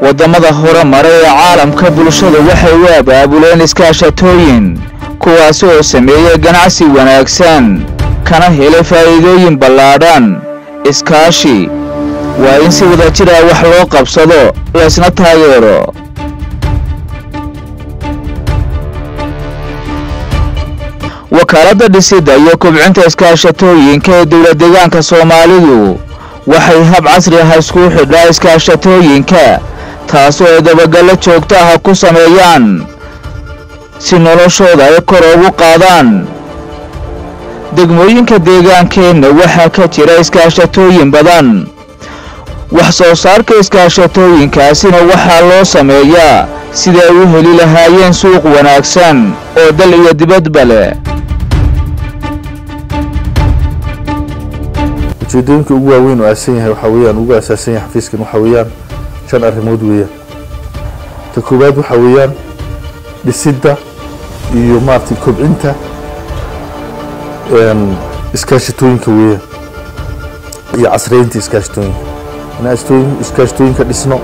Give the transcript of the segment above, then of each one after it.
waddamada horumara ee caalamka bulshada waxay u abaabuleen iskaashatooyin kuwaasi oo sameeyey ganacsi wanaagsan kana helay faa'iidooyin ballaadhan iskaashi waa in si wada jir ah wax loo qabsado laysna taageero wakaaladda dhisidda iyo kobcinta iskaashatooyinka ee dowlad deegaanka soomaalidu waxay hab casri ah isku xidhaa iskaashatooyinka taasoo ay dabagallo joogto ah ku sameeyaan si noloshooda ay kor ugu qaadaan degmooyinka deegaankeenna waxaa ka jira iskaashatooyin badan wax soo saarka iskaashatooyinkaasina waxaa loo sameeyaa sida ay u heli lahaayeen suuq wanaagsan oo dal iyo dibadba leh ujeedooyinka ugu waaweyn oo aasan yahay waxaa weeyaan ugu asaasan yahay xafiiskan waxaa weeyaan shan arrimood weeyaan ta koowaad waxaa weeyaan dhisidda iyo maaragtay kobcinta iskaashatooyinka weeyaan iyo casriyeynta iskaashatooyinka inaan istooyin- iskaashatooyinka dhisno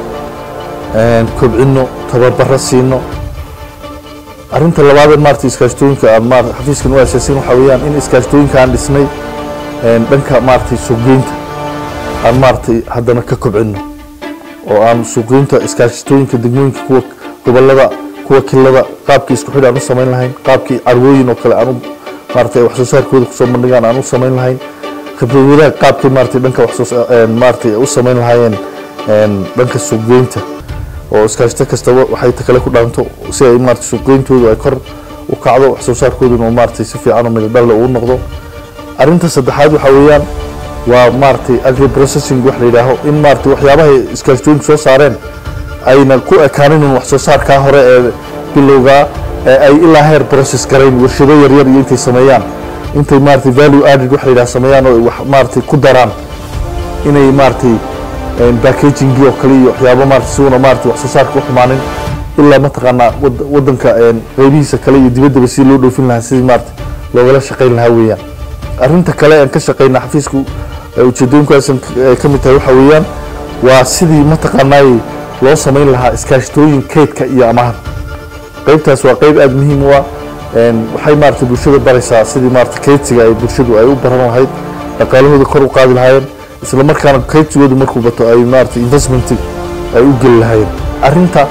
kobcino tababaro siino arrinta labaad ee maaragtay iskaashatooyinka aan maar xafiiskan u asaasan waxaa weeyaan in iskaashatooyinka aan dhisnay dhanka maaragtay suuqgeynta aan maaragtay haddana ka kobcino oo aan suuqgeynta iskaashatooyinka degmooyinka kuwa gobolada kuwa kilada qaabkii isku xidh aan u samayn lahayn qaabkii carwooyin oo kale aan u maaragtay wax soo saarkooda kusoo bandhigaan aan u samayn lahayn khibrad wadaag qaabkii maaragtay dhanka wax soo maaragtay u samayn lahaayeen dhanka suuqgeynta oo iskaashato kastaba waxay ta kale ku dhaanto si ay maaragtay suuqgeyntoodu ay kor u kacdo wax soo saarkooduna oo maaragtay si fiican oo midadhalle uu noqdo arrinta saddexaad waxaa weeyaan waa maaragtay agri processing wax la yidhaaho in maaragtay waxyaabahay iskaashatooyinku soo saareen ayna ku ekaanin un wax soo saarkaa hore ee bilowgaa ee ay ilaa heer process garayn warshado yaryar iyo intay sameeyaan intay maaragtay value added wax la yidhaha sameeyaan oo wax maaragtay ku daraan inay maaragtay packagingii oo kale iyo waxyaabo maaragtay si una maaragtay wax soo saarka u xumaanin ilaa mataqaanaa wad- waddanka qeybihiisa kale iyo dibaddaba si loo dhoofin lahaa sidii maaragtay loogala shaqayn lahaa weeyaan arrinta kale aan ka shaqayna xafiisku ee ujeedooyinkaasan ka mid tahay waxaa weeyaan waa sidii mataqaanaay loo samayn lahaa iskaashatooyin keydka iyo amahan qeybtaas waa qeyb aada muhiim u ah waxay maaragtay bulshada baraysaa sidii maaragtay keydsiga ay bulshadu ay u baran lahayd dhaqaalahooda kor u qaadi lahaayeen isla markaana keydsigoodu markuu bato ay maaragtay investment ay u geli lahaayeen arrinta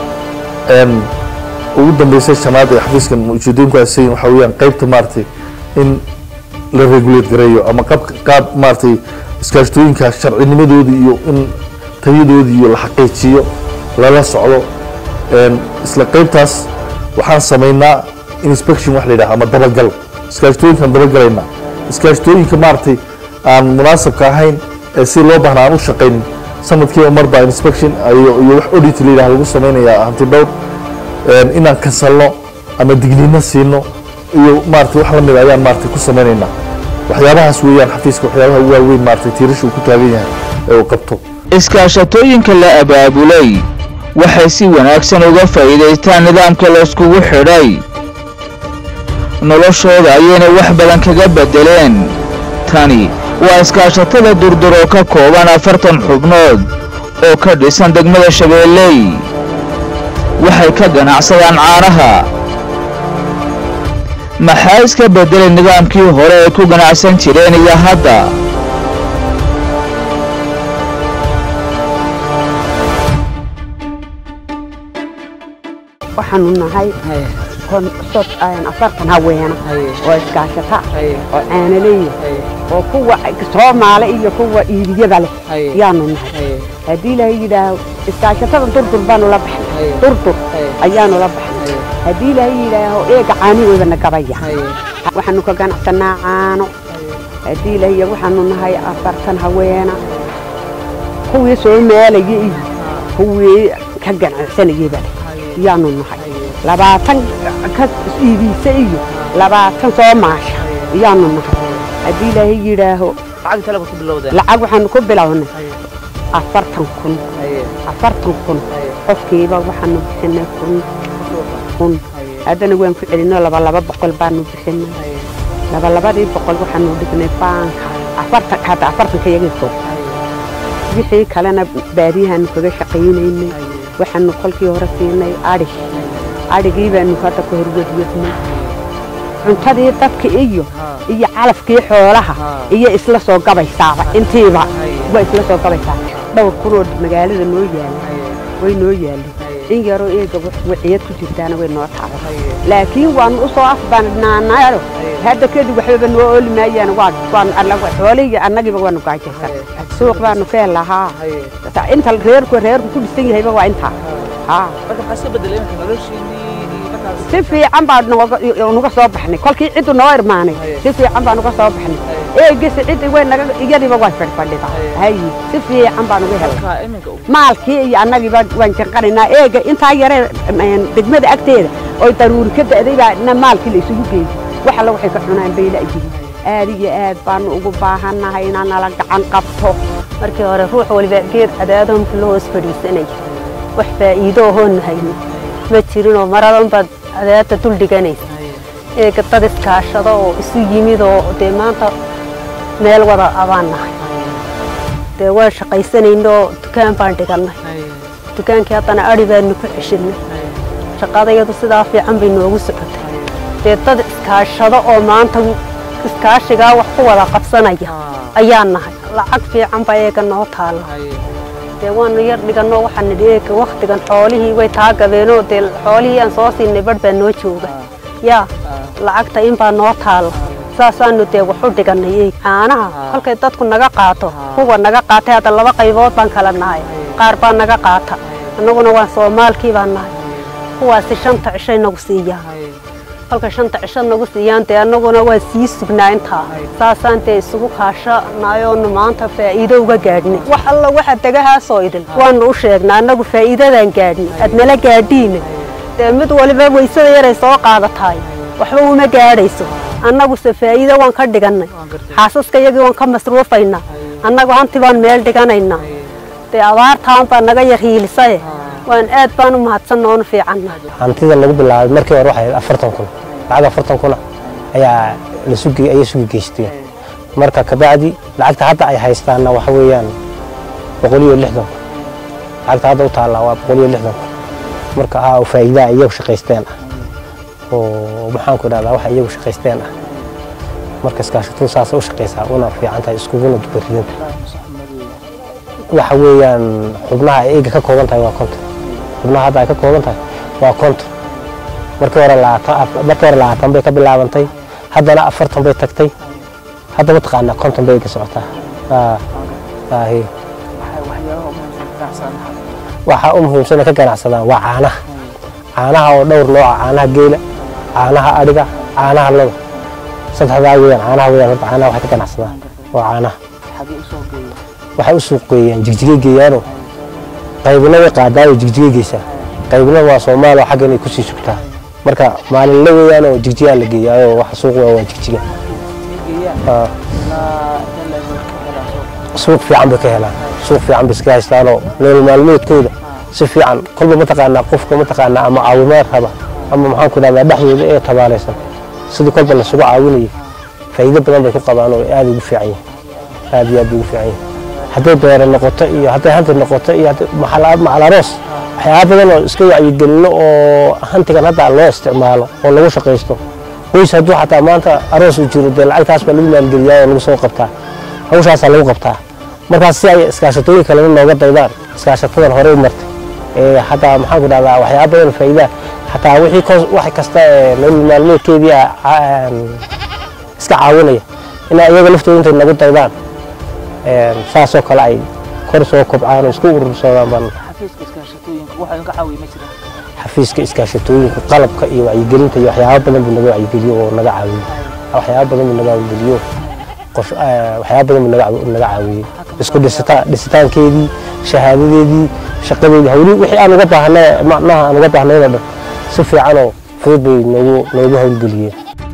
ugu dambeysay shanaad ee xafiiskan ujeedooyinku aasayin waxaa weeyaan qeybta maaragtay in la regulate gareeyo ama qaab qaab maaragtay iskaashatooyinka sharcinimadooda iyo in tayadoodii iyo la xaqiijiyo lala socdo isla qeybtaas waxaan samaynaa inspection wax la yidhaha ama dabagal iskaashatooyinkaan dabagalaynaa iskaashatooyinka maaragtay aan munaasabka ahayn ee si loo baahna aan u shaqaynin sanadkiiba mar baa inspection iyo iyo wax audit la yidhaha lagu samaynayaa hanti dhowr inaan kasalno ama digniino siino iyo maaragtay wax la mid ayaan maaragtay ku samaynaynaa waxyaabahaas weeyaan xafiiska waxyaabaha ugu waaweyn maaragtay tiirasha uu ku taagan yahay ee uu qabto iskaashatooyinka la abaabulay waxay si wanaagsan uga faa'iidaystaan nidaamka layskugu xidhay noloshooda ayayna wax badan kaga beddeleen tani waa iskaashatada durdur oo ka kooban afartan xubnood oo ka dhisan degmada shabeelley waxay ka ganacsadaan caanaha maxaa iska beddelay nidaamkii hore ay ku ganacsan jireen iyo hadda waxaanu nahay afartan haweena oo iskaashata oo caanaleeya oo kuwa soomaale iyo kuwa iibiyada leh ayaanu nahay haddii ilaahay yidhaaho iskaashatada durdur baanu la baxnay durdur ayaanu la baxnay haddii ilaahay yidhaaho eega caanigoodana gabaya waxaanu ka ganacsanaa caano haddii ilaahay waxaanu nahay afartan haweena kuwii soomaalaya iyo kuwii ka ganacsanayaba leh ayaanu nahay labaatan ka iibiisa iyo labaatan soo maasha ayaanu nahay haddii ilaahay yidhaaho lacag waxaanu ku bilownay afartan kun afartan kun qofkiiba waxaanu bixinay kun kun haddana waan ku celinay laba laba boqol baanu bixinay laba labadii boqol waxaanu dhignay baanka afartan hadda afartanka iyagii fog wixii kalena baadiyahaanu kaga shaqaynaynay waxaanu kolkii hore siinay adhig adhigii baanu hadda ka horwadwadnay cuntadii dadka iyo iyo calafkii xoolaha iyo isla soo gabaysaaba intiiba waa isla soo gabaysaa dhowr kunoo magaalada noo yaala way noo yaalay in yaroo eega waciyad ku jirtaana way noo taala laakiin waanu u soo afbanaanayo hadda kadib waxbaba noo ooli maayaan xoolihii annagiiba waanu gaajaysan suuq baanu ka helahaa inta reerku reerku ku dhisan yahayba waa intaa si fiican baa nuga soo baxnay kolkii ciddu noo irmaanay si fiican baa nuga soo baxnay eegisi ciddi way naga iyadiiba way fadhfadhida hayi si fiican baa nuga helay maalkii iyo annagiiba waan janqanaynaa eega intaa yaree degmada agteeda oy daruuri ka da'day baa na maalkii la isugu geeyey wax alla waxay ka cunaan bay la'yihiin aad iyo aad baanu ugu baahannahay inaa nala gacan qabto markii hore ruux waliba geed cadaadonka loo hoos fadhiisanaya wax faa'iido ahoonu hayno ma jirinoo maradan baad cadaadda dul dhiganaysa eega dad iskaashado oo isu yimid oo dee maanta meel wada abaan nahay dee waan shaqaysanaynoo dukaan baan dhigannay dukaankii haddana adhi baanu ku ceshinay shaqadayadu sidaa fiican bay noogu socotay dee dad iskaashado oo maanta iskaashigaa wax ku wada qabsanaya ayaan nahay lacag fiican baa eega noo taalla dee waanu yar dhiganoo waxaan nidhi eega wakhtigan xoolihii way taa gabeenoo dee xoolihii aan soo siinay badh baa noo jooga yaa lacagta in baa noo taalla saasaanu dee wax u dhigannay eeg caanaha kolkay dadku naga qaato kuwa naga qaatay hadda laba qaybood baan kala nahay qaar baa naga qaata annaguna waan soomaalkii baan nahay kuwaasi shanta cishay nagu siiyaan kolka shanta cisho nagu siiyaan dee annaguna waan sii sugnaa intaa saasaan dee isugu kaashanayoonu maanta faa'iido uga gaadhnay wax alla waxa degahaasoo idil waanu u sheegnaa annagu faa'iidadaan gaadhnay aad nala gaadhiina dee mid waliba waysada yaray soo qaadataay waxba uma gaadhayso annaguse faa'iido waan ka dhigannay xaasaska iyagii waan ka masruufaynaa annagu hanti baan meel dhiganaynaa dee abaartaan baa naga yar hiilisaye waan aad baan u mahadsanna oonu fiicanna hantida lagu bilaabay markii hore waxay afartan kun lacag afartan kuna ayaa la sugi ayay sugi geysteen marka kabacdi lacagta hadda ay haystaanna waxa weeyaan boqol iyo lixdan kun lacagta hadda u taallaa waa boqol iyo lixdan kun marka haa faa'iidaa iyagu shaqaysteen ah oo maxaanku idhahdaa waxa iyagu shaqaysteen ah marka iskaashatadu saasay u shaqaysaa una fiican tahay iskuguna dubaridanta waxa weeyaan xubnaha ay eega ka kooban tahay waa konton xubnaha hadda ay ka kooban tahay waa konton markii hore labaatan markii hore labaatan bay ka bilaabantay haddana afartan bay tagtay hadda mataqaanaa konton bay eega socotaa aahi waxaa u muhiimsan ka ganacsadaan waa caanaha caanaha oo dhowr nooca caanaha geela caanaha adhiga caanaha loda saddexdaa weeyaan caanaha weeyaan horta caanaha waxay ka ganacsadaan waa caanaha waxay u suuq geeyaan jigjigay geeyaanoo qaybina way qaadaayo jigjigay geysaa qaybina waa soomaaliya xagga inay kusii sugtaa marka maalinle weeyaanoo jigjigaa la geeyaayoo waxa suuq waa waa jigjiga suuq fiican bay ka helaan suuq fiican bay iska haystaanoo nolol maalmeedkooda si fiican kolba mataqaanaa qofka mataqaanaa ama caawimaad raba ama maxaanku idhahdaa dhexdooda ee tabaalaysan sidii kolba lasugu caawinayay faa'iido badan bay ku qabaan oo aad ugu fiican yihin aad iyo aad bay ugu fiican yihin hadday beere noqoto iyo hadday hanti noqoto iyo macalaroos waxyaaba badan oo iska wacyigelino oo hantigan hadda loo isticmaalo oo lagu shaqaysto qoys hadduu xataa maanta aroos u jiro dee lacagtaas baa lagu maalgeliyaa oo lagu soo qabtaa hawshaasaa lagu qabtaa markaas si ay iskaashatooyin kalena nooga daydaan iskaashatadan horey martay ee hataa maxaanku dhahdaa waxyaaba badan faa'iidaa xataa wixii wax kasta ee nolol maalmeedkeedii iska caawinaya inaa iyaga laftooda intay nagu daydaan saasoo kale ay kor soo kobcaan oo isku urursadaan baan xafiiska iskaashatooyinka qalabka iyo wacyigelinta iyo waxyaaba badan buu naga wacyigeliyo oo naga caawiyo waxyaaba badan buu naga wacyigeliyo waxyaaba badan buu naga caawiyey isku dhisitaankeedii shahaadadeedii shaqadeedii hawli wixii aan uga baahnay macnaha aan uga baahnayda dhan si fiican oo fudud bay noogu noogu hawlgeliyeen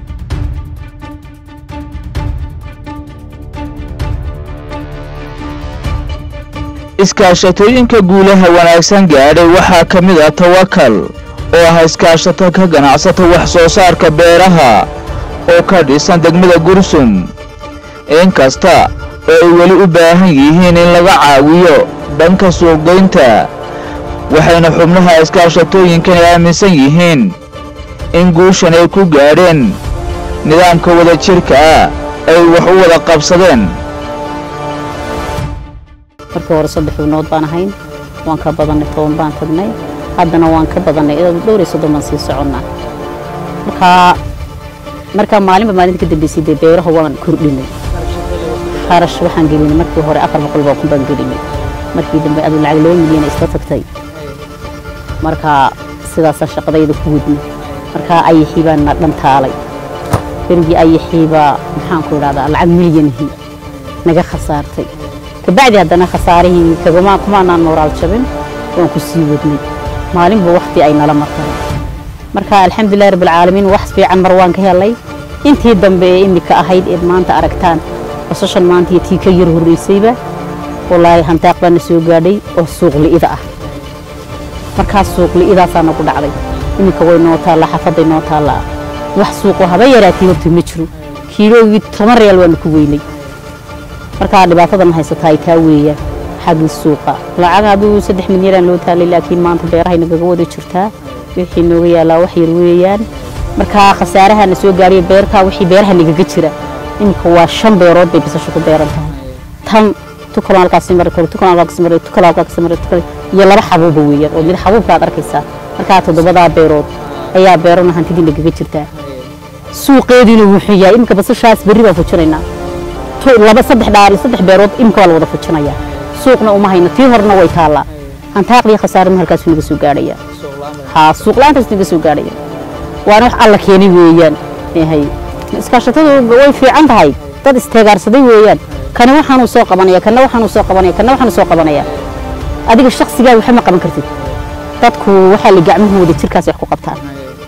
iskaashatooyinka guulaha wanaagsan gaadhay waxaa ka mid ah tawakal oo ah iskaashato ka ganacsata wax soo saarka beeraha oo ka dhisan degmada gursum inkasta oo ay weli u baahan yihiin in laga caawiyo dhanka suuqgeynta waxayna xubnaha iskaashatooyinkani aaminsan yihiin in guushan ay ku gaadheen nidaamka wadajirka ah ay wax u wada qabsadeen markii hore saddex xubnood baan ahayn waan ka badannay toban baan tagnay haddana waan ka badannay dhowr iyo soddon baan sii soconnaa markaa markaa maalinba maalinta ka dambeysay dee beeraha waan kordhinay kharash waxaan gelinay markii hore afar boqol baa kun baan gelinay markii dambe aduu lacag laba milyan isla tagtay markaa sidaasaan shaqadayda ku wadnay markaa ayaxii baa na dhantaalay berigii ayaxii baa maxaanku idhahdaa lacag milyanihii naga khasaartay kabacdi haddana khasaarihii kagama kumaanaan nooraal jabin waan ku sii wadnay maalinba wakti ay nala martay marka alxamdulilahi rabbilcaalamiin wax fiican mar waan ka helay intii dambe ee imika ahayd eed maanta aragtaan basashan maanta iyo tii ka yar horreysayba walaahi hantaaq baa na soo gaadhay oo suuq li'ida ah markaas suuq li'idaasaa nagu dhacday iminka way noo taallaa xafaday noo taallaa wax suuqoo haba yaraatii horta ma jiro kiiloogii toban reyaal waanu ku weynay markaa dhibaatadan haysataa ay taa weeyaan xaggii suuqa lacag aduu saddex milyanaan loo taalay laakiin maanta beerahay nagaga wada jirtaa wixii nooga yaalaa wax yar weeyaan markaa khasaaraha na soo gaariya beertaa wixii beeraha nagaga jira iminka waa shan beerood bay basasha ku beeran tahay tan tukalan halkaasi mari karo tukalan halkaasi mari tukalan halkaasi mari tukalan iyo laba xabuuba weeyaan oo mid xabuubka aad arkaysaa markaa toddobadaa beerood ayaa beerona hantidii nagaga jirtaa suuqeediina wuxuu yahay iminka basashaas berri baan fujinaynaa laba saddex dhaari saddex beerood imka waa la wada fujinayaa suuqna uma hayno tii horena way taallaa hantaaqdii khasaarima halkaasuu naga soo gaadhaya haa suuq la-aantaas naga soo gaadhaya waana wax alla keenay weeyaan hay iskaashatadu way fiican tahay dad isteegaarsaday weeyaan kani waxaanuu soo qabanaya kana waxaanuu soo qabanaya kana waxaanuu soo qabanaya adiga shakhsigaa waxa ma qaban kartid dadku waxaa la gacmahooda jirkaas wax ku qabtaan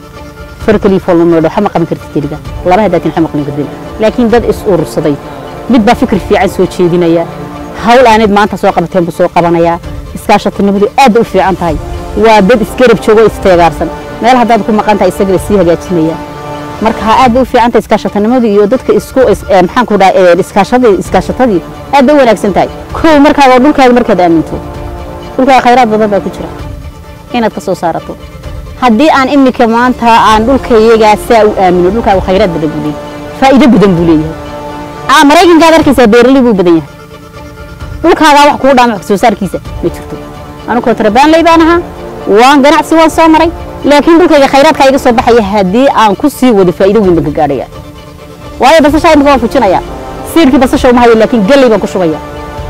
farkali foolmameedho waxa ma qaban kartid keliga laba hadaatin waxa ma qaban kartid laakiin dad is urursaday mid baa fikir fiican soo jeedinaya hawl aanad maanta soo qabateen buu soo qabanayaa iskaashatinimadu aad bay u fiican tahay waa dad isgarab joogo isteegaarsan meel haddaad ku maqan tahay isaga lasii hagaajinaya marka aad bay u fiican tahay iskaashatinimadu iyo dadka isku maxaan ku dhaha iskaashadii iskaashatadii aad bay u wanaagsan tahay kow markaaga oo dhulkaaga markaad aaminto dhulkaaga khayraad badan baa ku jira inaad ka soo saarato haddii aan imika maanta aan dhulkayagaa saa u aamino dhulkaaga khayraad badan buu leeyahay faa'iido badan buu leeyahay maraykankaad arkaysaa beeraley buu badan yahay dhulkaagaa wax kugu dhaama wax soo saarkiisa ma jirto anu kontrabaanley baan ahaa waan ganacsi waan soo maray laakiin dhulkayga khayraadka iga soo baxaya haddii aan ku sii wado faa'iido weyn baan ka gaadhaya waayo basashaa imika waan fujinaya siirkii basasha uma hayo laakiin galley baan ku shubaya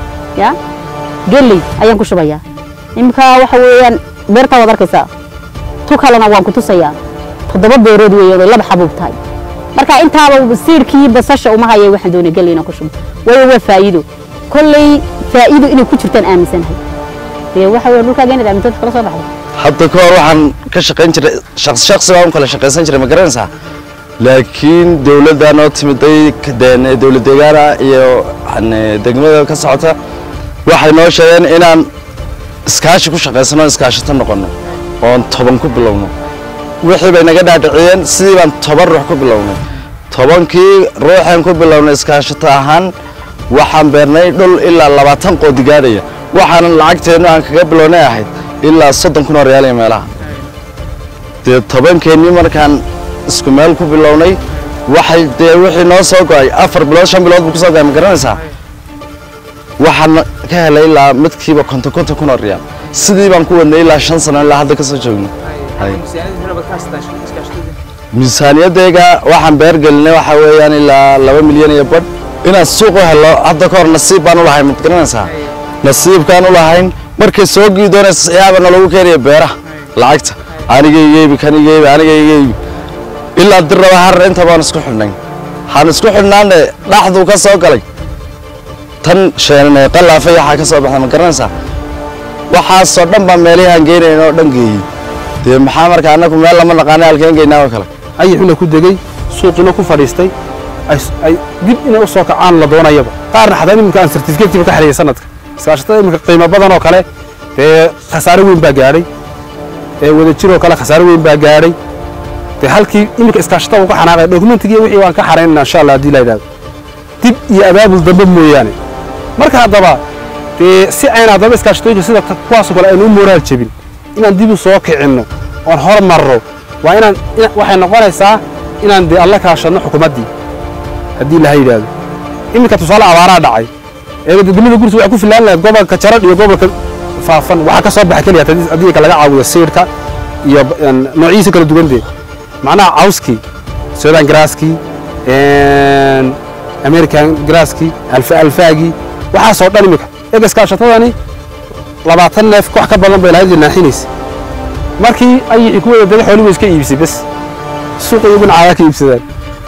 ya galley ayaan ku shubaya imika waxa weeyaan beertaa waad arkaysaa tu kalena waan ku tusayaa toddoba beerood weeyaan oo laba xabuub tahay marka intaaba siirkii basasha uma hayay waxaan doonay galley inaan ku shubo waayo waa faa'iido kolley faa'iido inay ku jirtaan aaminsanahay dee waxa weeye dhulkaaga inaad aamintood kala soo baxdo hadda ka hor waxaan ka shaqayn jiray shaqsi shaqsi baan u kala shaqaysan jiray ma garanaysaa laakiin dowladda noo timiday dowlad deegaana iyo degmada ka socota waxay noo sheegeen inaan iskaashi ku shaqaysano iskaashato noqono oon toban ku bilowno wixii bay naga dhaadhiciyeen sidii baan toban ruux ku bilownay tobankii ruuxaan ku bilownay iskaashato ahaan waxaan beernay dhul ilaa labaatan qoodi gaadhaya waxaanan lacagteennu aan kaga bilownay ahayd ilaa soddon kun oo reyaal iyo meelaha dee tobankeennii markaan isku meel ku bilownay waxay dee wixii noo soo go'ay afar bilood shan bilood buu ku soo go'ay ma garanaysaa waxaan ka helay ilaa midkiiba konton konton kun oo reyaal sidii baan ku wadnay ilaa shan sano ilaa hadda ka soo joogno miisaaniyadayga waxaan beer gelinay waxaa weeyaan ilaa laba milyan iyo badh inaan suuq u helo hadda ka hor nasiib baan u lahayn mad garanaysaa nasiibkaan u lahayn markay soo gii doonaysa siyaaba nalagu keenaya beeraha lacagta aniga igeebi kan igeebi aniga igeebi ilaa dir raba har inta baan isku xidhnay waxaan isku xidhnaane dhaxduu ka soo galay tan sheenane qalaafay waxaa ka soo baxday ma garanaysaa waxaasoo dhan baa meelihaan geenayn oo dhan geeyey dee maxaa marka annagu meel lama naqaana halkeen geynaa oo kale ayixuna ku degey suuqina ku fadhiistay ay dib inay u soo kacaan la doonayaba qaarna xataa iminka aan sartifiketiba ka xeliyay sanadka iskaashatada iminka qiimo badan oo kale dee khasaare weyn baa gaadhay ee wadajir oo kale khasaare weyn baa gaadhay dee halkii iminka iskaashatada uu ka xanaaqay dokumentigii wixii waan ka xaraynana insha allah haddii la yidhahdo dib iyo abaabul dambe mooyaane marka haddaba dee si ayna haddaba iskaashatooyinka sida kuwaasoo kale aynu u mooraal jebin inaan dib u soo kicinno oon hormarro waa inaan ina- waxay noqonaysaa inaan dee alla kaashadno xukuumaddii haddii laha yidhaahdo iminka tusaale abaaraa dhacay ee degmada gursi waxay ku filaan lahayd gobolka jaradh iyo gobolka faafan waxaa ka soo baxa keliya haddii haddii ka laga caawiyo siirka iyo een, noociisa kala duwan dee macnaha cawskii sudan graaskii een, american graaskii alfa alfaagii waxaasoo dhan iminka eega iskaashatadani labaatan neef wax ka badan bay lahayd naaxinaysa markii ayixii ku wada dega xoolihii way iska iibisay bes suuqa iyaguna caagaa ka iibsadaan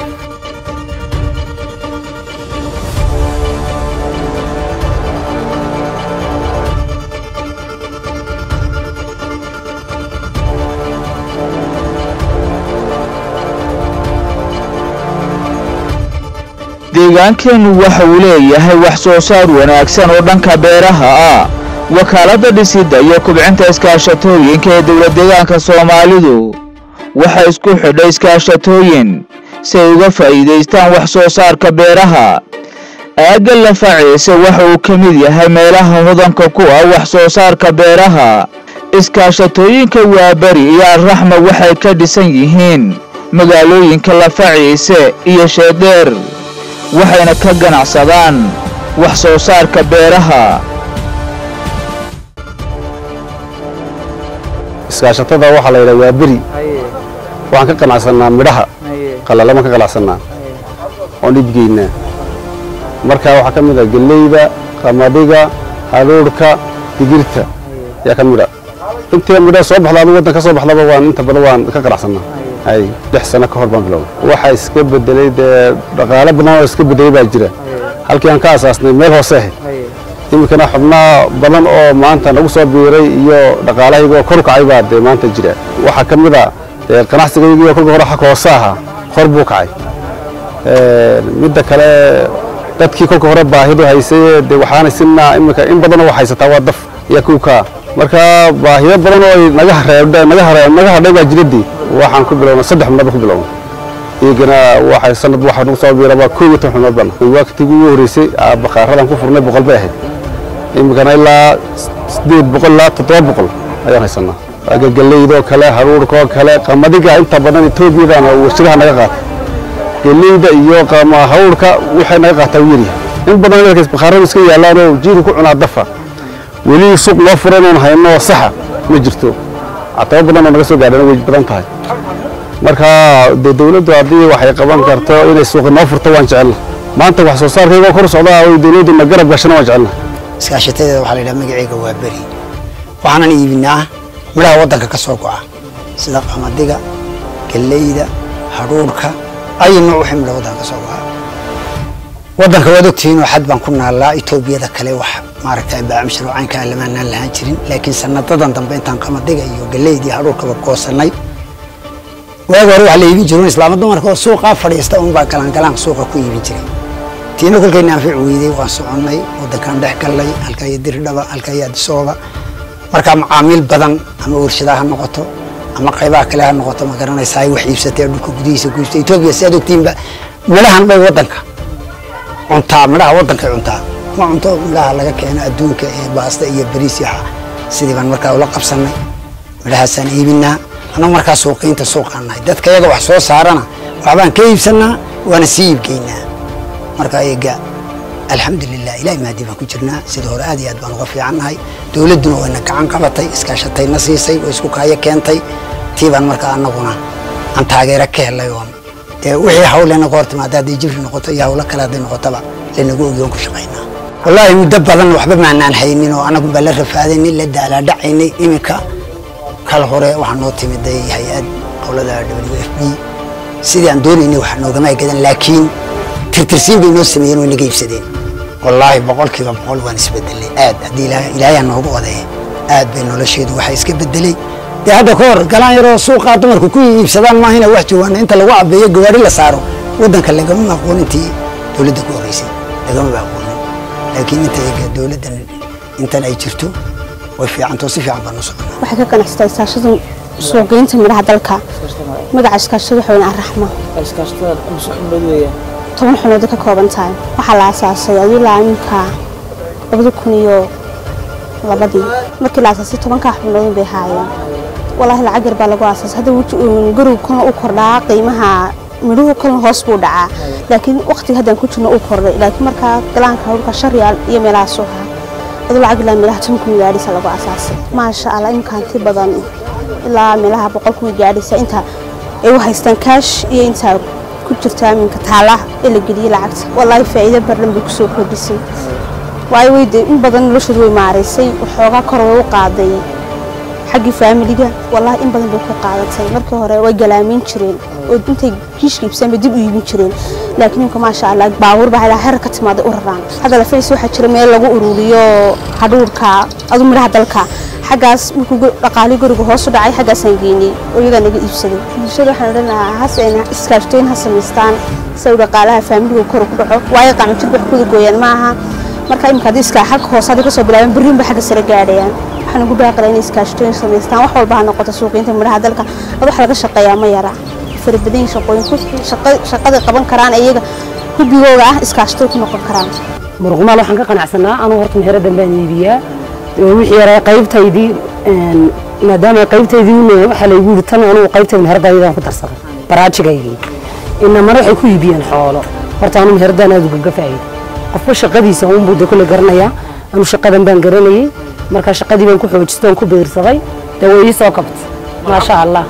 deegaankeennu waxa uu leeyahay wax soo saar wanaagsan oo dhanka beeraha ah wakaaladda dhisidda iyo kubcinta iskaashatooyinka ee dowlad deegaanka soomaalidu waxay isku xidhay iskaashatooyin si ay uga faa'iidaystaan wax soo saarka beeraha aagga lafaciise waxa uu ka mid yahay meelaha hodanka ku ah wax soo saarka beeraha iskaashatooyinka waaberi iyo alraxma waxay ka dhisan yihiin magaalooyinka lafaciise iyo sheedheer waxayna ka ganacsadaan wax soo saarka beeraha iskaashatada waxaa la yidhaha waa beri waxaan ka qanacsanaa midhaha qalalama ka qanacsanaa oon iibgeynaa marka waxaa ka mid ah gelleyda qamadiga haruurhka digirta ayaa ka mid a intii midhaha soo baxda adu waddan ka soo baxdaba waan inta badan waan ka qanacsanaa hay lix sano ka hor baan bilowday waxaa iska bedelay dee dhaqaale badan oo iska bedelay baa jira halkii aan ka asaasnay meel hoose ahayd iminkana xubnaa badan oo maanta nagu soo biiray iyo dhaqaalahaygoo kor u kacay baa dee maanta jira waxaa ka mid a dee ganacsigaygii kolka hore xag hoose ahaa kor buu kacay midda kale dadkii kolka hore baahidu haysay dee waxaana sinaa iminka in badan oo haysataa waa daf iyo kuukaa marka baahiyo badan oo ay naga hareebdhe naga hare naga hadhay baa jiradii waxaan ku bilownay saddex xubnood ku bilownay iyagana waxay sanad waxa nagu soo biiraba koob iyo toban xubnood bana waqtigii ugu horreysay aa baqaaradan ku furnay boqol bay ahayd iminkana ilaa sideed boqol ilaa toddoba boqol ayaan haysanaa aga geleydoo kale haruurkoo kale qamadiga inta badan etoobiyadana warshadaha naga qaata geleyda iyo qama haruurka waxay naga qaataa u yaryahay in badan dalkaas baqaarada iska yaallaan oo jiiru ku cunaa dafa weli suuq loo furan oon hayno saxa ma jirto catabo badan oo naga soo gaadhana way badan tahay marka dee dawladdu haddii waxay qaban karto inay suuqi noo furto waan jecelna maanta wax soo saarkayga kor socdaa oo dawladdu na garab gashana waan jecelna iskaashateeda waxaa la yidhaha magaceyga waa beri waxaanan iibinaa midhaha waddanka ka soo go'a sida qamadiga galleyda hadhuurhka ayi nooc wixii midha waddanka ka soo go'a waddanka waad ogtihiinoo xad baan ku naallaa etoobiyada kale wax maaragtay baacamshir oo caynkaa lamaanaan lahaan jirin laakiin sanadadan dambe intaan qamadiga iyo galleyda iyo hadhuurkaba goosannay waagi hore waxaa la iibin jirin islaama dumarka oo suuqaa fadhiista unbaa galangalaan suuqa ku iibin jiray tiina kolkayna anfic weydey waan soconnay waddankaan dhex gallay halkaa iyo diridhaba halkaa iyo adisooba markaa macaamiil badan ama warshadaha ha noqoto ama qaybaha kale ha noqoto ma garanaysaa wax iibsatee dhulka gudihiisa ku iibsatay etoobiya si aad ogtiinba midhahan bay waddanka cuntaa midhaha waddankay cuntaa ma cunto midhaha laga keeno adduunka ee baasta iyo bariis iyo waxa. sidii baan markaa ula qabsannay midhahaasaan iibinaa annagu markaa suuqiinta suuqaan nahay dadka iyaga wax soo saarana waxbaan ka iibsannaa waana sii iibgeynaa marka ayaga alxamdulilah ilahay mahadii baan ku jirnaa sida hore aad iyo aad baan uga fiicannahay dowladduna wayna gacan qabatay iskaashatayna siisay oo isku kaayo keentay tii baan markaa annaguna aan taageero ka helay oon dee wixii hawlena ka hor timaada hadday jibri noqoto iyo hawlo kale hadday noqotaba lanagu ogiyoon ku shaqaynaa wallaahi muddo badan waxba maanaan haynin oo annagu baa la rafaadaynay la daalaadhacaynay iminka kal hore waxaa noo timiday hay-ad qowlada w f b sidii aan doonaynay wax noogama gadan laakiin tirtirsiin bay noo sameeyeen way naga iibsadeen wallaahi boqolkiiba boqol waan isbedelay aad haddii ilaahay ilaahayaa noogu odeeye aad bay nolosheedu waxay iska bedelay dee hadda ka hor galaan yaroo suuqaa dumarku ku iibsadaan maahina wax joogaana inta lagu cabeeyo gawaari la saaro waddanka lagama aqoon intii dowladda ku horeysay lagama aqoonin laakiin inta iyaga dowladdan intan ay jirto way fiicantoo si fiican baan u soconaa waxay ka ganacsataa iskaashada suuqgeynta midhaha dalka magaca iskaashada waxa weyn arraxma toban xubnood ka kooban tahay waxaa la aasaasay adilaa iminka labada kun iyo labadii markii la asaasay tobankaa xubnoodin bay haayeen walaahi lacag yar baa lagu aasaasay hadda gurigu kolna u kordhaa qiimaha midhuhu kolna hoos buu dhacaa laakiin waqtiga haddaan ku jirno uu kordhay laakiin markaa galaanka hawlka shan riyaal iyo meelahaasuu haa aduu lacag ilaa meelaha toban kun gaadhisa lagu asaasay maasha allah imkaanti badan ilaa meelaha boqol kun gaadhisa inta ay u haystaan kaash iyo intaa ku jirta aminka taalaha ee la geliyey lacagta walaahi faa'iido badan bay kusoo kordhisay waayo weyde in badan noloshooda way maaraysay waxoogaa kor way u qaaday xaggii faamiliga wallaahi in badan bay ku qaadatay markii hore way galaamin jireen oo intay kiishka iibsaan bay dib u iibin jireen laakiin imka maasha allah baabuur baa ilaa herar ka timaaday u raraan hadda lafays waxaa jira meel lagu ururiyo hadhuurka adu midhaha dalka xaggaas markuu dhaqaalii guriga hoos u dhacay xaggaasaan geynay oo iyagaa naga iibsaday bulshada waxaan odhan lahaa hase iskaashtooyin ha samaystaan si uu dhaqaalaha faamiliga kor ku dhaco waayo qacmo jirka wax kuda gooyaan maaha marka imika haddii iska xagga hoose hadii kasoo bilaabeen berriinba xagga sare gaadhayaan waxaan ugu baaqala inay iskaashtooyin samaystaan wax walba ha noqoto suuqiinta midhaha dalka ad wax laga shaqeeyaa ma yara farabadan shaqooyin shaqaday qaban karaan iyaga hubigooga ah iskaashtooy ku noqon karaan muruqmaal waxaan ka qanacsanaa anuu horta meheraddan baan iibiyaa wixii yaraa qaybtaydii maadaama qaybtaydii waxaa laygu yidhi tan anugu qaybtayda meheraddaydaan ku darsaday baraajigaygii inamana waxay ku iibiyeen xoolo horta anu meheraddan aad ugaga faa'iiday qofba shaqadiisa unbuu de kule garanayaa anu shaqadan baan garanayay marka shaqadii baan ku xoojistay oon ku beersaday dee way ii soo kabtay maasha allah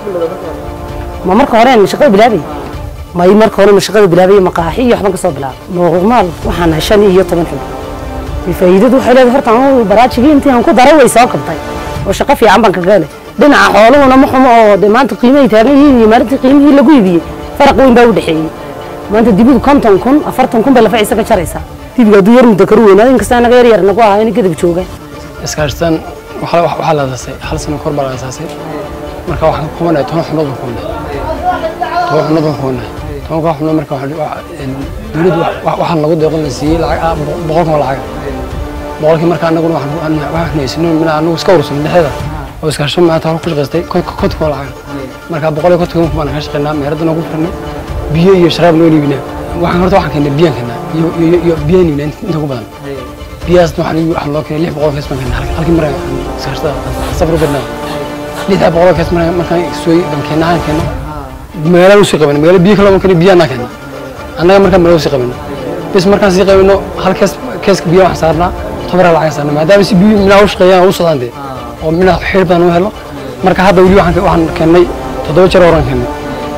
ma marka hore shaqada bilaabay may marka hore shaqada bilaabay maqaaxi iyo waxban ka soo bilaabay muuqmaal waxaan nahay shan iyo toban xubin faa'iidadu waxay leedahay horta anu baraajigii intii aan ku daray way soo kabtay oo shaqo fiican baan kaga helay dhinaca xooluhuna ma xumo oo de maanta qiimahay taagan yihiin iyo maalintii qiimihii lagu iibiyey faraq weyn baa u dhexeeyey maanta dibidu konton kun afartan kun bay lafaciisa ka jaraysaa dibiga hadduu yar muddo karu weynaado inkasta naga yar yar nagu ahaa in gadab joogaan iskaashtan waxaa la asaasay hal sano kor baa la asaasay marka waxaan ka qabanahay toban xubnood baan qabanahay toban xubnood baan qabanahay tobanka xubnood marka dowladdu waxaan lagu deeqon la siiyey lacag boqol kun lacag boqolkii marka anaguna waxaan haysano mina anagu iska urursan dhexeeda oo iskaashan maanta hor ku shaqaystay konton kun lacag marka boqol iyo konton kun baan ka shaqaynaa meheraddan ugu furnay biyo iyo sharaab noo iibinaa waxaan horta waxaan keenay biyaan keenaa iyo iyo iyo biyaan iibinaa inta ugu badan biyahaasna waxaan waxaan loo keenay lix boqol kees baan keenay halkii mar iskaashtada safar u badnaa lixdaa boqol kees mar markaan sooy baan keenaa aan keeno magaalada usii qabanay magaala biyo kale baan keenay biyaha naa keenay annaga markaan magaalada usii qabanay bis markaan sii qabanno hal kees keeska biyaha waxaan saarnaa tobaraa lacag saarnaa maadaama si biyo minaa u shaqeeyaan u socdaan dee oo minaa xiir badan u helo marka hadda weli waxaan waxaan keennay toddoba jeer horaan keennay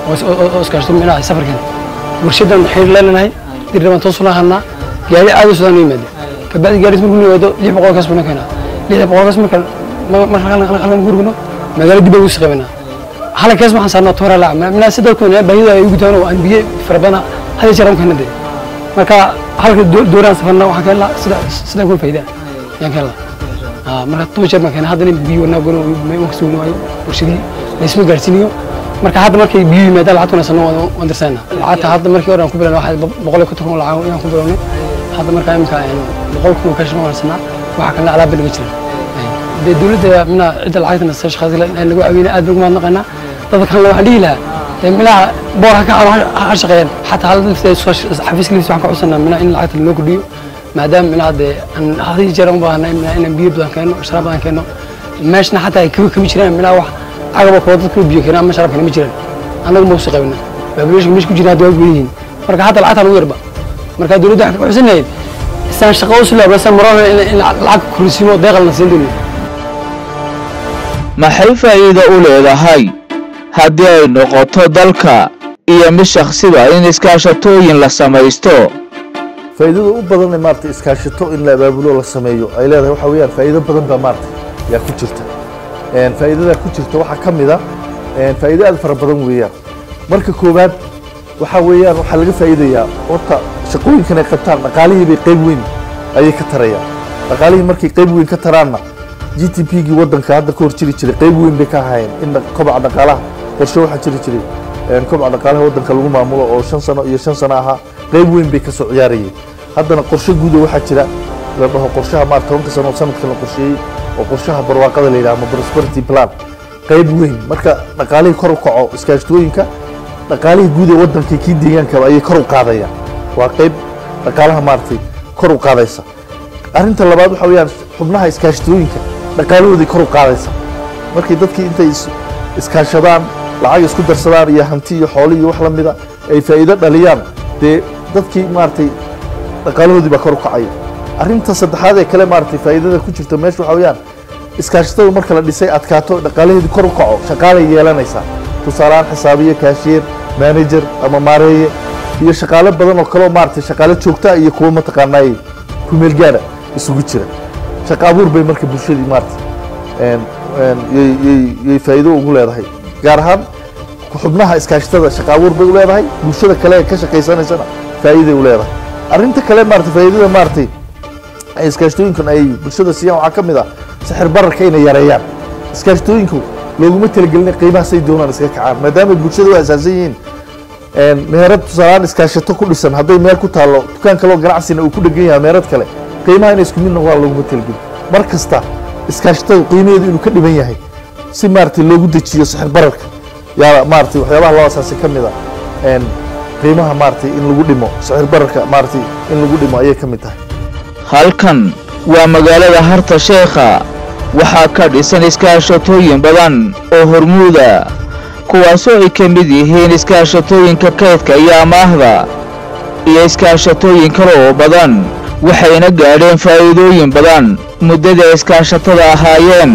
oo iskaashto minaa safar keennay warshadan xiir leenahay dirrabaan toos ula hadnaa gaari aad u socdaan u yimaada kabacdi gaariis markuu yimaado lix boqol kaas buu keenaa lixda boqol kaas marka marka halkan gurigno magaalo dib ugu shaqeynaa hal kees waxaan saarnaa toora laac minaa sidoo kale baahida ay ugu taan oo aan biyo farabana hada jeer aan keena dee marka halka dooraan safarna waxaan keenla sida sida ku faa'iida yaan keenla ah marka toban jeer baan keenaa haddana biyo wanaa gono ma kasoo waayo warshadii laysma gaarsiiniyo marka hadda markay biyo yimaadaan lacagtuna sanno waan dirsanaa lacagta hadda markii hore aan ku bilawnay waxaa boqol iyo konton kun lacag ayaan ku bilawnay hadda markaa imika boqol kun ka shaqo sanaa waxaa kalena alaab naga jira dee dowladda mina cidda lacagtana sa shaqaas lagu caawinay aad baan ugu mahadnaqaynaa dadka kalena waxaan dhihi lahaa dee minaha boor ha ka ha shaqeeyaan xataa hal lafteeda xafiiska laftiisa waxaan ka codsanaa mina in lacagta loo kordhiyo maadaama minaha dee aan hadii jeer u baahanay mina inaan biyo badan keeno sharaab badan keeno meeshna xataa ay kama jiraan minaha wax cagaba koo dadka biyo keenaa ama sharaab keena ma jiraan annagu ma usii qaybina baabuleeshka meesha ku jira hadda waa gudan yihiin marka hadda lacagta lagu yarba marka dowladda waxaan ka codsanayd isaan shaqo u sulaabsan marona in lacag kursiimo deeqal na siin doono maxay faa'iido u leedahay haddii ay noqoto dalka iyo mid shakhsiba in iskaashatooyin la samaysto faa'iidada u badan ee maaragtay iskaashato in la abaabulo la sameeyo ay leedahay waxa weeyaan faa'iido badan baa maaragtay yaa ku jirta een faa'iidada ku jirta waxaa ka mid ah een faa'iido aad fara badan weeyaan marka koowaad waxa weeyaan waxaa laga faa'iidayaa horta shaqooyinkan ay qabtaan dhaqaalihii bay qayb weyn ayay ka tarayaan dhaqaalihii markay qayb weyn ka taraanna g t p gii waddanka hadda ka hor jiri jiray qayb weyn bay ka hayeen in kobaca dhaqaalaha qorshe waxaa jiri jiray een kobaca dhaqaalaha waddanka lagu maamulo oo shan sano iyo shan sano ahaa qayb weyn bay ka soo ciyaarayeen haddana qorshe guuda waxaa jira la dhaho qorshaha maar tobanka sano sanadkan la qorsheeyey oo qorshaha barwaaqada la yidhaha ama prosperity plan qayb weyn marka dhaqaalihii kor u kaco iskaashtooyinka dhaqaalihii guud ee waddanka kii deegaankaba ayay kor u qaadayaan waa qayb dhaqaalaha maaragtay kor u qaadaysa arrinta labaad waxa weeyaan xubnaha iskaashatooyinka dhaqaalahooday kor u qaadaysa markii dadkii intay is- iskaashadaan lacag isku darsadaan iyo hanti iyo xoolo iyo wax la mida ay faa'iido dhaliyaan dee dadkii maaragtay dhaqaalahoodii baa kor u kacaya arrinta saddexaad ee kale maaragtay faa'iidada ku jirta meesha waxa weeyaan iskaashatada marka la dhisay adkaato dhaqaalaheedii kor u kaco shaqaalay yeelanaysaa tusaalehaan xisaabiye kaashiyeer manager ama maareeye iyo shaqaale badan oo kaleo maaragtay shaqaale joogta iyo kuwa mataqaanaay kumeel gaara isugu jira shaqo abuur bay marka bulshadii maaragtay een- een yay- yay- yay faa'iido ugu leedahay gaar ahaan xubnaha iskaashatada shaqo abuur bay u leedahay bulshada kale ee ka shaqaysanaysana faa'iiday u leedahay arrinta kale maaragtay faa'iidada maaragtay ay iskaashatooyinkan ay bulshada siiyaan waxaa ka mid ah sixir bararka inay yareeyaan iskaashatooyinku looguma talagelin qiimaha say doonaan iska kacaan maadaama bulshada u asaasan yihiin een, meherad tusaalaan iskaashato ku dhisan hadday meel ku taallo dukaan kaloo ganacsina uu ku dhegan yahay meherad kale qiimaha inay isku mid noqdaan looguma talagelin mar kasta iskaashatada qiimaheedu inuu ka dhiban yahay si maaragtay loogu dejiyo sixir bararka yaa maaragtay waxyaabaha loo asaasay ka mid a een, qiimaha maaragtay in lagu dhimo sixir bararka maaragtay in lagu dhimo ayay ka mid tahay halkan waa magaalada harta sheekha waxaa ka dhisan iskaashatooyin badan oo hormuuda kuwaasoo ay ka mid yihiin iskaashatooyinka kaydka iyo amaahda iyo iskaashatooyin kale oo badan waxayna gaadheen faa'iidooyin badan muddada iskaashatada ahaayeen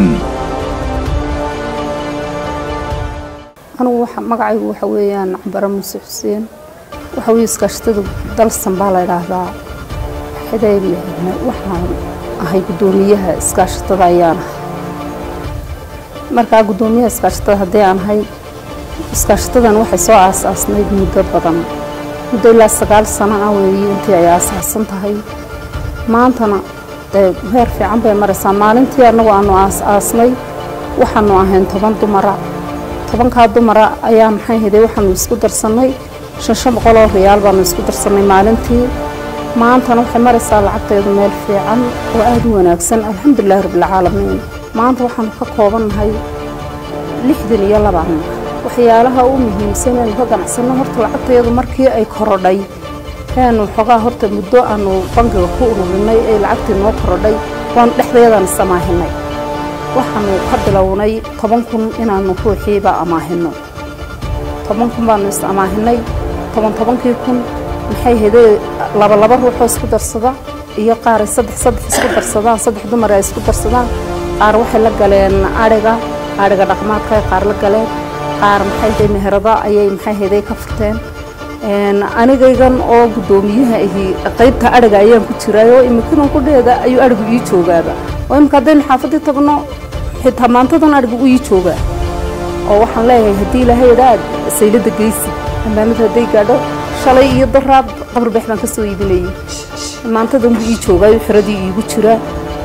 anigu waxa magacaygu waxa weeyaan cambaro muuse xuseen waxa weeye iskaashatada dalsan baa la idhaahdaa xidayb waxaan ahay guddoomiyaha iskaashatada ayaan ahay markaa guddoomiyaha iskaashatada haddii aan ahay iskaashatadan waxay soo aasaasnayd muddo badan muddo ilaa sagaal sano ah weeye intii ay aasaasan tahay maantana dee heer fiican bay maraysaa maalintii annagu aanu aas-aasnay waxaanu ahayn toban dumara tobankaa dumara ayaa maxay haday waxaanu isku darsannay shan shan boqol oo riyaal baanu isku darsannay maalintii maantana waxay maraysaa lacagteedu meel fiican oo aada u wanaagsan alxamdulilahi rabbilcaalamiin maanta waxaanu ka koobannahay lixdan iyo labaan waxyaalaha u muhiimsan eenu ka ganacsanno horta lacagteedu markii ay korodhay eanu xogaa horta muddo aanu bangiga ku ururinay ee lacagtii noo korodhay waanu dhexdeedaan isamaahinay waxaanu ka bilownay toban kun inaanu ruuxiiba amaahino toban kun baanu is amaahinay toban tobankii kun maxay hedee laba laba ruuxoo isku darsada iyo qaar ay saddex saddex isku darsadaan saddex dumar ay isku darsadaan qaar waxay la galeen adhiga adhiga dhaqmaadka ay qaar la galeen qaar maxay hedee meherada ayay maxay hedee ka furteen anigaygan oo guddoomiyaha ahi qaybta adhiga ayaan ku jiray oo imikadan kudheeda ayuu adhigu ii joogaaba oo imika haddaynu xaafadii tagno xitaa maantadan adhigu u ii joogaa oo waxaan leeyahay haddii ilaahay idhaa saylada geysi ammaanada hadday gaadho shalay iyo daraad qabarbeex baan ka soo iibinayay maantadan buu ii joogaa xiradii iigu jiraa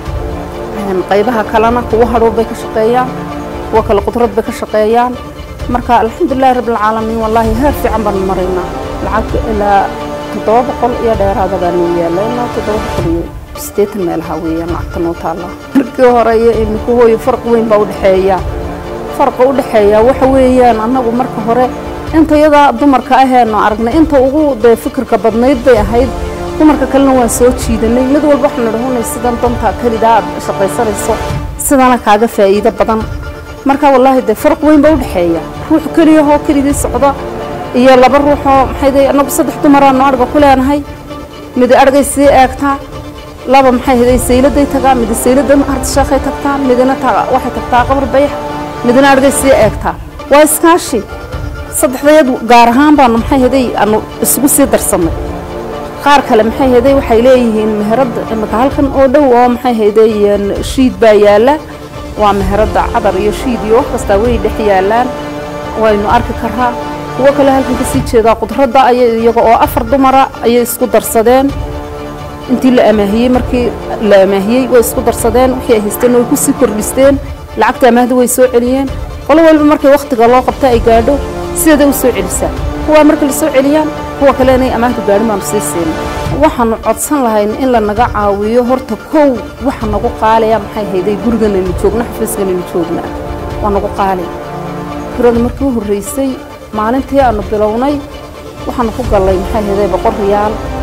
qaybaha kalena kuwa hadhow bay ka shaqeeyaan kuwa kale qudrad bay ka shaqeeyaan marka alxamdulilahi rabbilcaalamiin wallaahi heer fiican baanu maraynaa lacag ilaa toddoba boqol iyo dheeraada baanu yaalla ilaa toddoba boqol iyo siddeetan meelaha weeyaan lacagta noo taallaa markii hore iyo imika hooyo farq weyn baa udhexeeya farqa u dhexeeya waxa weeyaan annagu marka hore inta yadaa dumarka aheenu aragnay inta ugu dee fikirka badnayd bay ahayd dumarka kalena waan soo jiidanay mid walba waxaanu dhahunay sidan danta kelidaa aad shaqaysanayso sidana kaaga faa'iido badan marka wallaahi dee farq weyn baa udhexeeya ruux keliyahoo keligii socda iyo laba ruuxoo maxay dee annagu saddex dumaraanu adhiga ku leenahay mid adhigay sii eegtaa laba maxay haday sayladay tagaa mid sayladan hartasheekhay tagtaa midna waxay tagtaa qabar bayax midna adhigay sii eegtaa waa iskaashi saddexdayad gaar ahaan baanu maxay haday aanu isugu sii darsannay qaar kale maxay haday waxay leeyihiin meherada imika halkan oo dhow oo maxay haday shiid baa yaalla waa meherada cadar iyo shiid iyo wax kastaa way dhex yaallaan waynu arki karaa kuwo kale halkan kasii jeedaa qudradda ayay iyaga oo afar dumara ayay isku darsadeen intii la amaahiyey markii la amaahiyey way isku darsadeen wixii ay haysteen way kusii kordhisteen lacagta amaahda way soo celiyeen qolo walba markay wakhtiga loo qabta ay gaadho sideeday u soo celisaa kuwaa marka la soo celiyaan kuwa kale inay amaahdu gaadhin baanu sii siin waxaanu codsan lahayn in la naga caawiyo horta kow waxa nagu qaalaya maxay hayday guriganaynu joogna xafiiskanaynu joogna waa nagu qaali kirada markii u horreysay maalintii aanu bilownay waxaanu ku gallay maxay hayday boqol riyaal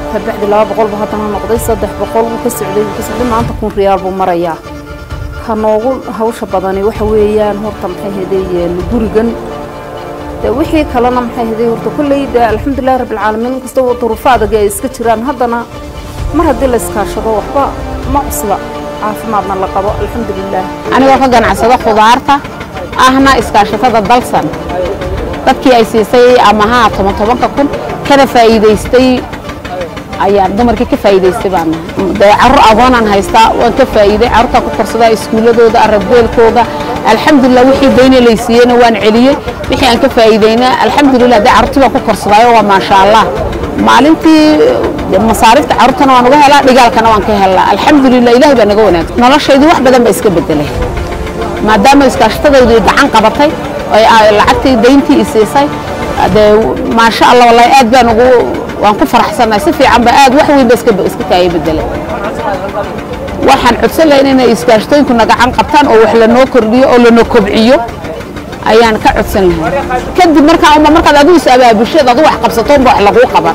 kabacdi laba boqol buu haddana noqday saddex boqol wuu ka socday wuu ka socday maanta kun riyaal buu marayaa ka noogu hawsha badani waxa weeyaan horta maxay hedayeen gurigan de wixii kalena maxay heday horta kolley de alxamdulilahi rabbilcaalamiin inkasta duruufo adag ay iska jiraan haddana mar haddii la iskaashado waxba ma cusla caafimaadna la qabo alxamdulilah anigoo ka ganacsado khudaarta ahna iskaashatada dalsan dadkii ay siisay amaha toban tobanka kun kana faa'iidaystay ayaan dumarkii ka faa'iidaystay baan nahay dee carruur agoonaan haystaa waan ka faa'iiday carruurtaan ku korsadaa iskuuladooda arabbeelkooda alxamdulilah wixii dayna laysiiyeyna waan celiyey wixii aan ka faa'iidayna alxamdulilah dee carruurtii baan ku korsadaayo waa maasha allah maalintii masaarifta carruurtana waan uga helaa dhigaalkana waan ka helaa alxamdulilah ilahay baa naga wanaagsan noloshaydu wax badan baa iska bedelay maadaama iskaashatadaydu gacan qabatay oo lacagtii dayntii i siisay dee maasha allah wallahi aad baan ugu waan ku faraxsanahay si fiican ba aad wax weyn ba iska iska kaaya bedelay waxaan codsan lahayn inay iskaashatooyinku na gacan qabtaan oo wax lanoo kordhiyo oo lanoo kobciyo ayaan ka codsan lahay kadib markaa uma markaad adigu is abaabusheed adu wax qabsato unba wax laguu qaban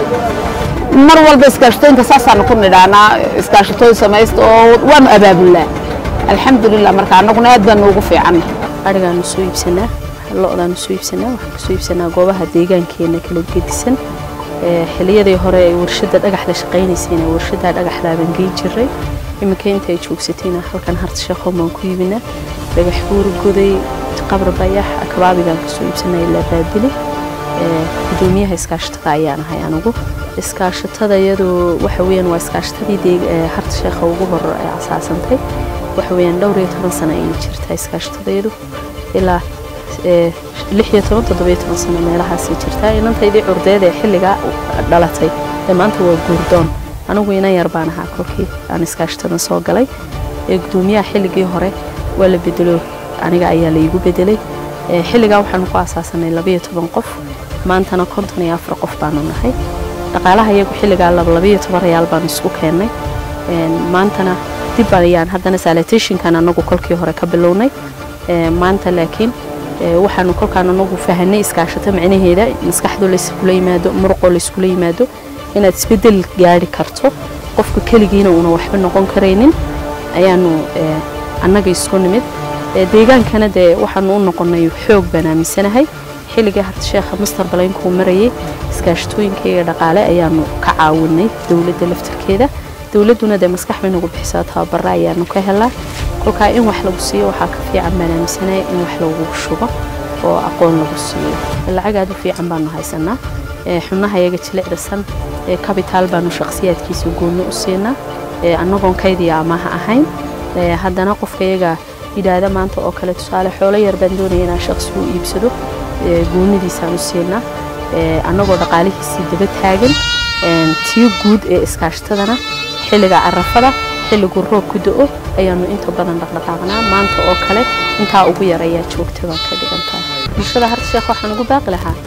mar walba iskaashatooyinka saasaanu ku nidhaanaa iskaashatooyin samaysta oo waanu abaabulnaa alxamdulilah marka annaguna aad baan noogu fiicanna arigaanu soo iibsanaa lo-daanu soo iibsanaa waxaan kasoo iibsanaa goobaha deegaankeena kala gedisan xiliyadii hore ay warshada dhagaxda shaqaynaysayna warshada dhagaxdaaban geyn jiray iminka inta ay joogsatayna halkan harta sheekhoon baan ku iibinaa dhagax buur goday qabr bayax kabaabigaan kasoo iibsanaa ilaa baabili gudoomiyaha iskaashatada ayaan ahay anigu iskaashatada iyadoo waxa weeyaan waa iskaashatadii harta sheekha ugu hor ay asaasantay waxa weeyaan dhowr iyo toban sano ayay jirtaa iskaashatadayadu ilaa lix iyo toban toddobiyo toban sano meelahaasay jirtaa inantaydii curdeed ee xilligaa dhalatay ee maanta waa guurdoon anigu inan yar baan ahaa kolkii aan iskaashatadan soo galay ee gudoomiyaha xilligii hore waa la bedelo aniga ayaa laygu bedelay xilligaa waxaanu ku asaasanay labayo toban qof maantana konton iyo afar qof baanu nahay dhaqaalaha iyagu xilligaa labayo toban rayaal baanu isku keennay maantana dib ayaan haddana salitationkan anagu kolkii hore ka bilownay maanta laakiin waxaanu kolkaan anagu fahanay iskaashato micnaheeda maskaxdoo layskula yimaado muruqoo layskula yimaado inaad isbedel gaari karto qofka keligiina uuna waxba noqon karaynin ayaanu annaga isku nimid deegaankana dee waxaanu u noqonay xoog baan aaminsanahay xilligii harta sheekha master baleynkuu marayay iskaashatooyinkayga dhaqaale ayaanu ka caawinay dowladda laftirkeeda dowladduna dee maskax bay nagu bixisaa tababara ayaanu ka helaa kolkaa in wax lagu siiyo waxaa ka fiican baan aaminsanaya in wax lagu shubo oo aqoon lagu siiyo lacag aad u fiican baanu haysanaa xubnaha iyaga jilicdasan kabitaal baanu shaqsiyaadkiisa goonni u siinaa annagoon kaydiya amaha ahayn haddana qofka iyaga yidhaahda maanta oo kale tusaale xoolo yar baan doonaya inaan shaqsi u iibsado goonidiisaan u siinaa annagoo dhaqaalihiisii daba taagan tii guud ee iskaashatadana xilliga carafada xilligu roob ku do-o ayaanu inta badan dhaqdhaqaaqnaa maanta oo kale intaa ugu yar ayaa joogta baan ka dhigantaa bulshada harta sheekh waxaan ugu baaqi lahaa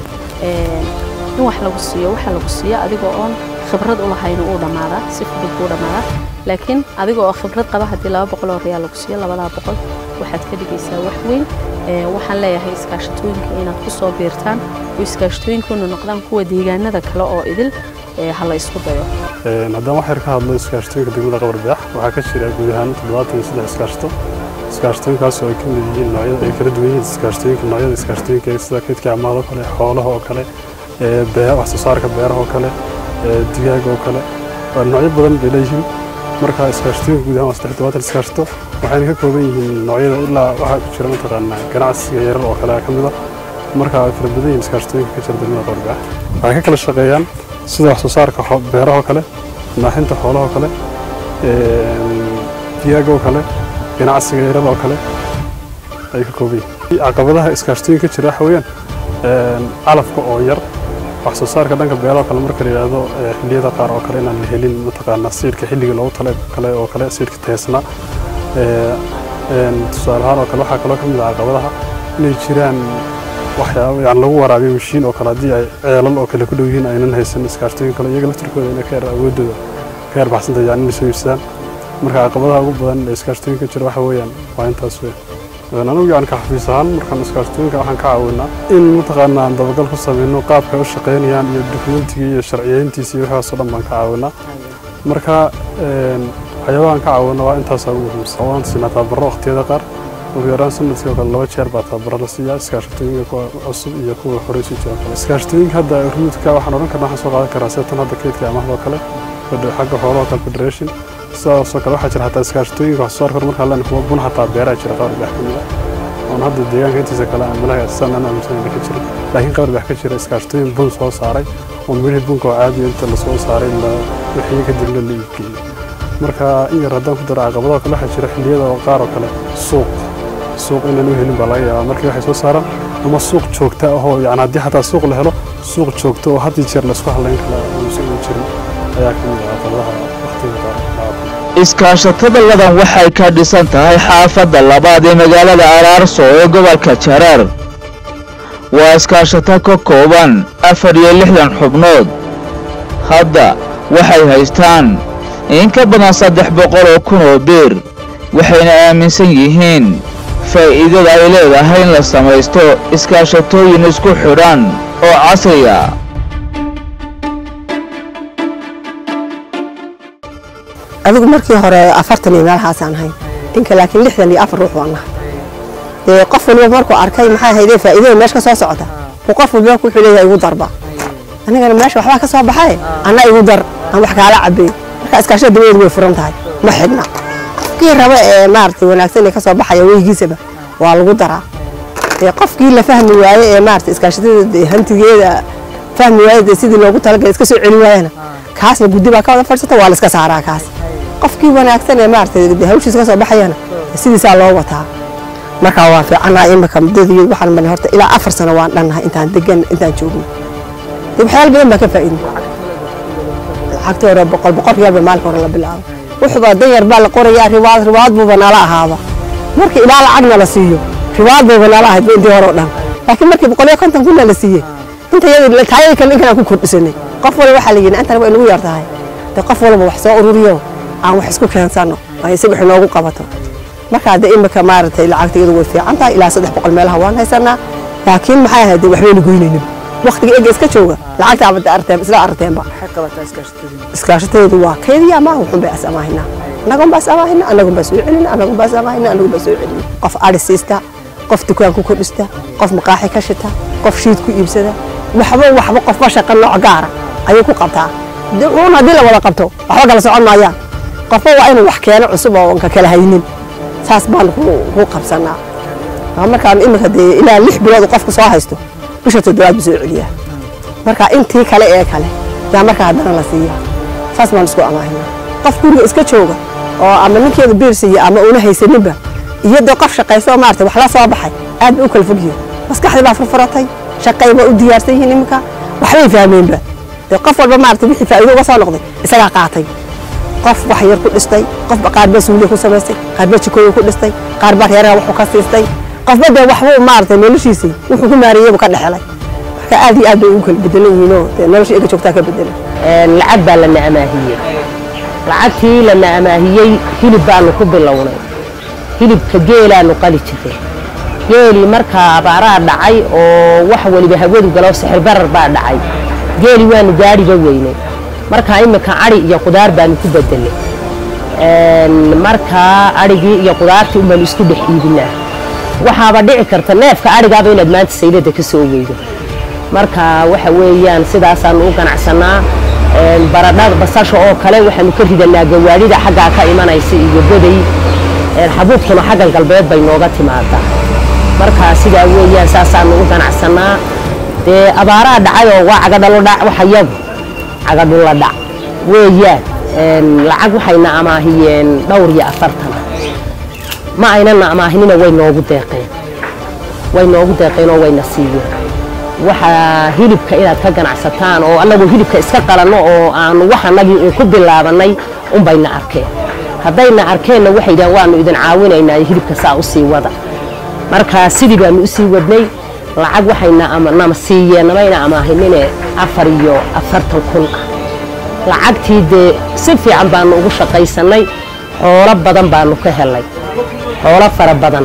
in wax lagu siiyo waxa lagu siiyo adigoo oon khibrad u lahayn uu dhammaadaa si fudud buu dhammaadaa laakiin adiga oo khibrad qaba haddii laba boqol oo riyaal lagu siiyo labadaa boqol waxaad ka dhigaysaa wax weyn waxaan leeyahay iskaashatooyinka inaad ku soo biirtaan oo iskaashatooyinkuna noqdaan kuwa deegaanada kale oo idil ha la isku dayo haddaan wax yar ka hadlo iskaashatooyinka degmada qabarbeex waxaa ka jira guud ahaan toddobaatan iyo saddex iskaashato iskaashatooyinkaas oo ay ka mid yihiin noocyada ay kala duwan yihiin iskaashatooyinka noocyada iskaashatooyinka sida kaydka amaada oo kale xoolaha oo kale wax soo saarka beeraha oo kale digaaga oo kale noocyo badan bay leeyihiin marka iskaashatooyinka guud ahaan waa saddex toddobaatan iskaashato waxayna ka kooban yihiin noocyada ilaa waxaa ku jira mataqaanaa ganacsiga yarar oo kale ka mida marka ay fara badan yihiin iskaashatooyinka ka jira degmada qabarbeex waxay ka kala shaqeeyaan sida wax soo saarka beeraha oo kale naaxinta xoolaha oo kale digaaga oo kale ganacsiga yarada oo kale ay ka kooban yihiin caqabadaha iskaashatooyinka ka jira waxa weeyaan calafka oo yar wax soo saarka dhanka beeraha kale marka la yidhaahdo xilliyada qaar oo kale inaan la helin mataqaanaa siirka xilliga loogu tala kale oo kale siirka teesna tusaale ahaan oo kale waxaa kaloo ka mid ah caqabadaha inay jiraan waxyaabo yani lagu waraabiyo mashiin oo kale haddii ay ceelal oo kale ku dhow yihiin aynan haysan iskaashatooyin kale iyaga laftirkooda inay ka yar awoodooda ka yar baxsanta yani inay soo iibsadaan marka caqabadaha ugu badan ee iskaashatooyinka jira waxa weeyaan waa intaas weyn anigu yani ka xafiis ahaan markaan iskaashatooyinka waxaan ka caawinaa in mataqaanaa aan dabagal ku sameyno qaabka ay u shaqeynayaan iyo dukumentigii iyo sharciyeyntiisa iyo waxaasoo dhan baan ka caawinaa marka waxyaabahan ka caawino waa intaasaa ugu muhiimsan waan siinaa tababaro waqtiyada qaar ugu yaraan sanadkii oo kale laba jeer baa tababaro la siiyaa iskaashatooyinka kuwa cusub iyo kuwa horey sii jira kale iskaashatooyinka hadda ruudka waxaan odhan karnaa waxaan soo qaadan karaa sida tan hadda keydka amahdoo kale xagga xoolaha kale federation sidaasoo kale waxaa jira xataa iskaashatooyinka wax soo saarka markaa leen kuwa bun xataa beeraa jira qabar dhex ka mid ah oon hadda deegaanka intiisa kale aan malaha san aan aaminsanayna ka jirin laakiin qabar dhex ka jira iskaashatooyin bun soo saaray oo midhii bunka oo caadiya inta lasoo saaray la wixii kadibna la iibgeeyey marka in yar haddaan ku daro caqabadaha kale waxaa jira xilliyada oo qaar oo kale suuq suuq inaan u helin baa laga yaabaa markii waxay soo saaraan ama suuq joogta ahoo yani haddii xataa suuq la helo suuq joogta oo had iyo jeer laisku hadlayn kala uusan u jirin ayaa ka mid ah caqabadaha waqtiga qaar iskaashatada ladan waxay ka dhisan tahay xaafadda labaad ee magaalada araarso ee gobolka jareer waa iskaashato ka kooban afar iyo lixdan xubnood hadda waxay haystaan in ka badan saddex boqol oo kun oo biir waxayna aaminsan yihiin faa'iidada ay leedahay in la samaysto iskaashatooyin isku xidhan oo casriya adigu markii hore afartan iyo meelahaasaan ahayn ninka laakiin lixdan iyo afar ruux waan nahay dee qof waliba markuu arkay maxay haydee faa'iidada meesha ka soo socota uu qof waliba wuxuu leeyahay igu darba anigana meesha waxbaa ka soo baxay anna igu dar aan wax kaala cabay marka iskaashada dabadeedu way furan tahay ma xidhna qofkii raba ee maaragtay wanaagsan ee ka soo baxaya weygiisaba waa lagu daraa dee qofkii la fahmi waaye ee maaragtay iskaashatada hantigeeda fahmi waaye dee sidii loogu talagalay iska soo celin waayana kaasna guddi baa ka wada fadhiisata waa la iska saaraa kaas qofkii wanaagsan ee maaragtay hawshiisa ka soo baxayana sidiisaa loo wataa marka waa fiicannaa imika muddadii waxaan marnay horta ilaa afar sano waan dhannahay intaan degan intaan joogno dee waxyaalo badan baa ka faa'iidnay lacagta hore boqol boqol riyaalba maalinka hore la bilaabo wuxuuba dan yar baa la qorayaa riwaad riwaad buuba nala ahaaba markii ilaa lacagna la siiyo riwaad buuba nala ahayd intii hore oo dhan laakiin markii boqol iyo konton kunna la siiyey inta yadii taayadii kale ninkan aan ku kordhisanay qof waliba waxaa la yidhi antana waa inagu yar tahay dee qof walba wax soo ururiyo aan wax isku keensano ay isaga wax inoogu qabato marka hadda imika maaragtay lacagta iyadu way fiican tahay ilaa saddex boqol meelaha waan haysanaa laakiin maxay ahayd waxbayna goynaynin waqtiga ega iska jooga lacagta abada arteen isla arteenba iskaashateedu waa kaydiya ama wuxun bay asamaahina annagun baa asamaahina annagun baa soo celina annagun baa asamaahina annagun baa soo celina qof ari siista qof dukaan ku kordhista qof maqaaxi ka shita qof shiid ku iibsada waxba waxba qofba shaqa nooc gaara ayuu ku qabtaa uun haddii la wada qabto waxba kala socon maayaan qofba waa inuu wax keeno cusub oo ka kala haynin saas baan ku qabsanaa markaan imika dee ilaa lix bilood qofku soo haysto bisha toddobaad buu soo celiyaa marka intii kale ee kale yaa markaa haddana la siiya saas baan isku amaahina qof guriga iska jooga oo ama ninkeeda biir siiya ama una haysaninba iyo dee qof shaqaysta oo maarata wax la soo baxay aad bay u kala fog yihiin maskaxdii baa furfuratay shaqay baa u diyaarsan yihiin iminka waxbay fahmeenba dee qof walba maarata wixii faa'iido uga soo noqday isagaa qaatay qof wax yar ku dhistay qofba qaarba suuliya ku samaystay qaarba jikooyin ku dhistay qaarba reeraha wuxuu ka siistay qofba dee waxbuu maarata noloshiisii wuxuu ku maareeyeybu ka dhexelay marka aad iyo aad bay ugu kala bedelan yihiinoo dee nolosha iga joogtaa ka bedelan lacag baa lana amaahiyey lacagtii lana amaahiyey hilib baanu ku bilownay hilibka geelaanu qali jiray geelii markaa abaaraa dhacay oo wax waliba hawadu galo sixir barar baa dhacay geeli waanu gaadhiba weynay markaa imika adhi iyo qudaar baanu ku bedelay markaa adhigii iyo qudaartii unbaanu isku dhex iibinaa waxaaba dhici karta neefka adhigaaba inaad maanta saylada ka soo weydo marka waxa weeyaan sidaasaanu u ganacsanaa baradhada basasha oo kale waxaanu ka ridanaa gawaadhida xaggaa ka imanaysa iyo goday xabuubtuna xaggan galbeed bay nooga timaadaa marka sidaa weeyaan saasaanu u ganacsanaa dee abaaraa dhacayoo waa cagadhalodhac waxa yagu cagadhula dhac weeyaan lacag waxayna amaahiyeen dhowr iyo afartan ma aynana amaahinina way noogu deeqeen way noogu deeqeen oo wayna siiyeen waxaa hilibka inaad ka ganacsataan oo annagu hilibka iska qalanno oo aanu wax annagii uun ku bilaabanay unbayna arkeen haddayna arkeenna waxay yidhahan waanu idin caawinaynaa hilibka saa u sii wada marka sidii baanu u sii wadnay lacag waxayna nama siiyeen namayna amaahinine afar iyo afartan kun ah lacagtii dee si fiican baanu ugu shaqaysannay xoolo badan baanu ka helay xoolo fara badan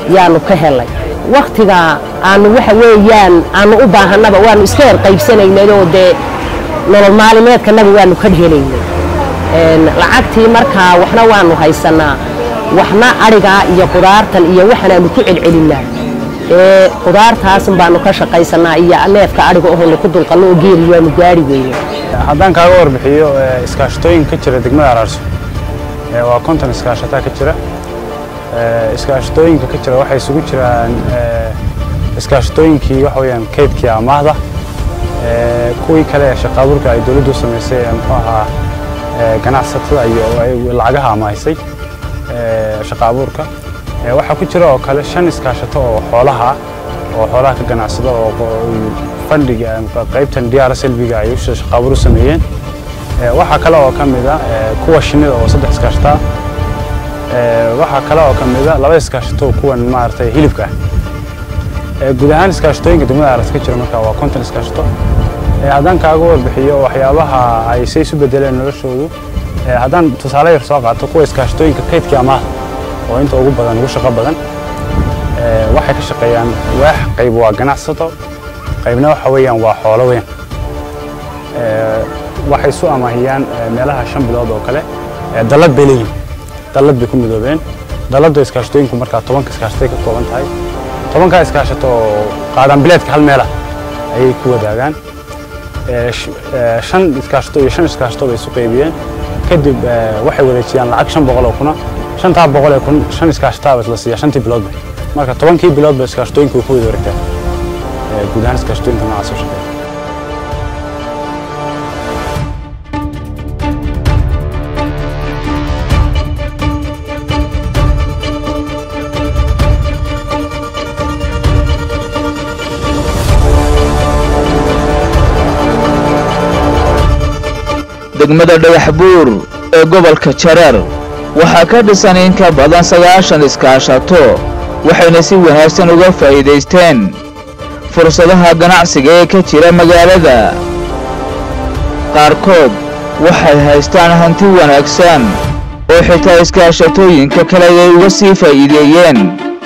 yaanu ka helay waktiga aanu waxa weeyaan aanu u baahanaba waanu iska yar qaybsanaynay oo dee nolol maalimeedkanaba waanu ka helaynay lacagtii markaa waxna waanu haysanaa waxna adhigaa iyo qudaartan iyo waxanaanu ku celcelinaa ee qudaartaasun baanu ka shaqaysanaa iyo neefka adhiga ohonu ku dulqallo oo geeli waanu gaari weyne haddaan kaaga warbixiyo iskaashatooyin ka jira degmada araarso waa konton iskaashataa ka jira iskaashatooyinka ka jira waxay isugu jiraan iskaashatooyinkii waxa weeyaan kaydkii amaahda kuwii kale ee shaqaaburka ay dowladdu samaysay ee muxuu ahaa ganacsatada iyo lacagaha amaahisay shaqaabuurka waxaa ku jira oo kale shan iskaashato oo xoolaha oo xoolaha ka ganacsada oo fandhiga qaybtan diyaara selbiga ay shaqaabuur u sameeyeen waxaa kale oo ka mid a kuwa shinnida oo saddex iskaashataa waxaa kale oo ka mid a laba iskaashato kuwan maaragtay hilibka ah guud ahaan iskaashatooyinka degmada aras ka jira marka waa konton iskaashato haddaan kaaga warbixiyo waxyaabaha ay say isu bedeleen noloshoodu haddaan tusaale yar soo qaato kuwa iskaashatooyinka kaydkii amaahda oo inta ugu badan ugu shaqo badan waxay ka shaqeeyaan waax qayb waa ganacsato qaybna waxa weeyaan waa xoolo weyn waxay isu amaahiyaan meelaha shan bilood oo kale dallad bay leeyihin dallad bay ku midoobeen dalladda iskaashatooyinku markaa tobanka iskaashatay ka kooban tahay tobankaa iskaashato oo qaadaan bileedka hal meela ayay ku wadaagaan shan iskaashato iyo shan iskaashato bay isu qaybiyeen kadib waxay wareejiyaan lacag shan boqol oo kuna shantaa boqol ee kun shan iskaashataaba la siiya shantii biloodba marka tobankii biloodba iskaashatooyinka way ku wada wareegtaan guud ahaan iskaashatooyinka noocaas oo shaqeeya degmada dhagax buur ee gobolka jareer waxaa ka dhisan in ka badan sagaashan iskaashato waxayna si wanaagsan uga faa'iidaysteen fursadaha ganacsiga ee ka jira magaalada qaarkood waxay haystaan hanti wanaagsan oo xitaa iskaashatooyinka kale ay uga sii faa'iideeyeen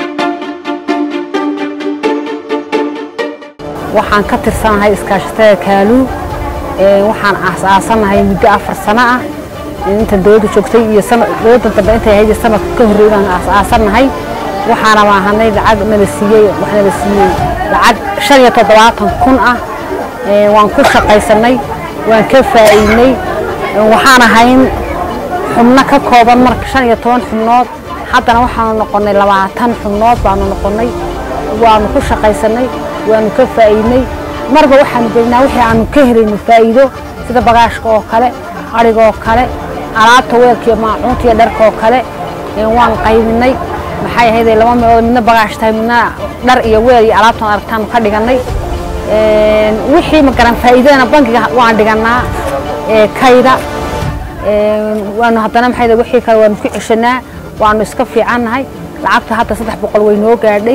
waxaan ka tirsanahay iskaashatada kaaluu waxaan aas-aasanahay muddo afar sano ah inta dowladda joogtay iyo dowladda dambe intay ahayd sanadka ka horreeyay baan aas-aasanahay waxaana maahanay lacag nala siiyey wax nala siiyey lacag shan iyo toddobaatan kun ah waan ku shaqaysanay waan ka faa'iidnay waxaan ahayn xubno ka kooban marka shan iyo toban xubnood haddana waxaanu noqonnay labaatan xubnood baanu noqonnay waanu ku shaqaysanay waanu ka faa'iidnay marba waxaanu gelinaa wixii aanu ka helayno faa'iido sida bagaashka oo kale adhiga oo kale alaabta weelka iyo maacuunta iyo dharka oo kale waan qaybinay maxay ahaydee laba meelood midna bagaash tahay midna dhar iyo weel iyo alaabtan aragtaanu ka dhigannay wixii magaran faa'iidadana bankiga waan dhigannaa kayda waanu haddana maxay wixii kale waanu ku ceshanaa waanu iska fiicannahay lacagta hadda saddex boqol way noo gaadhay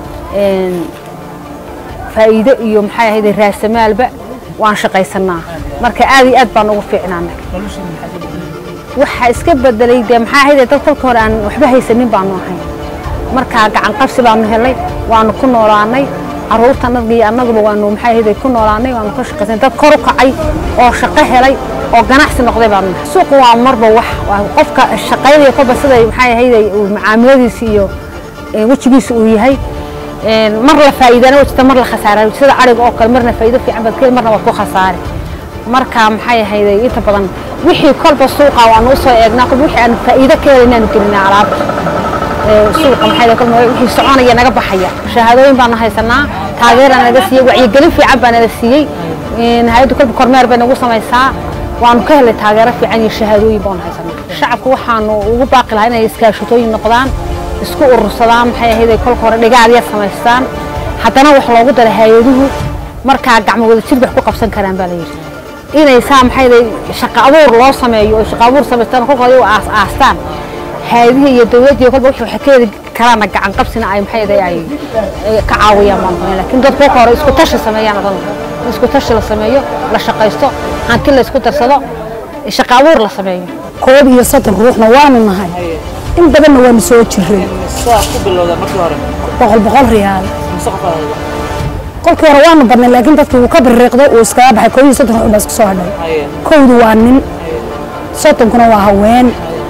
faa'iido iyo maxay ahayd raasamaalba waan shaqaysanaa marka aad iyo aad baan ugu fiicnaanay waxa iska bedelay dee maxaa ahayd dad kolka hore aan waxba haysanin baanu ahayn markaa gacan qabsi baanu helay waanu ku noolaanay carruurtanadga iyo annaguba waanu maxay ahayd ku noolaanay waanu ka shaqaysanay dad kor u kacay oo shaqo helay oo ganacsi noqday baanu nahay suuqu waa marba wax qofka shaqaynaya kolba siday maxay ahayd macaamiladiisa iyo wejigiisa uu yahay mar la faa'iidana wajita mar la khasaara sida ariga oo kale marna faa'iido fiican baad keli marna waad ku khasaare marka maxay ahayd inta badan wixii kolba suuqa waanu usoo eegnaa kolba wixii aan faa'iido ka helay inaanu gelinaa alaabta suuqa maxay kolba wixii soconaya naga baxaya shahaadooyin baanu haysanaa taageera naga siiyey wacyigelin fiican baa nala siiyey hay-addu kolba kormeer bay nagu samaysaa waanu ka helay taageero fiican iyo shahaadooyin baanu haysanaa shacabku waxaanu ugu baaqi lahaa inay iskaashatooyin noqdaan isku urursadaan maxay ahayd ay kolka hore dhigaadya samaystaan haddana wax loogu dara hay-aduhu markaa gacmo wada jir wax ku qabsan karaan baa la yidhi inay saa maxay ahayd shaqo abuur loo sameeyo oo shaqo abuur samaystaan kolka hore aas aastaan hay-adihii iyo dowladdiiyo kolba wixii waxay ka heli karaana gacan qabsina ay maxay ahayd ay ka caawiyaan baan doonay laakiin dad kolka hore isku tashi sameeyaan odan isku tashi la sameeyo la shaqaysto hanti la isku darsado shaqo abuur la sameeyo koob iyo soddon ruuxna waanu nahay in badanna waanu soo jiray saa ku bilowda markii hore boqol boqol riyaal mise qof aad kolkii hore waanu badnay laakiin dadkii wuu ka biriiqday uu iskaga baxay koob iyo soddon ruux baa isku soo hadhay haye kowdu waa nin soddonkuna waa haween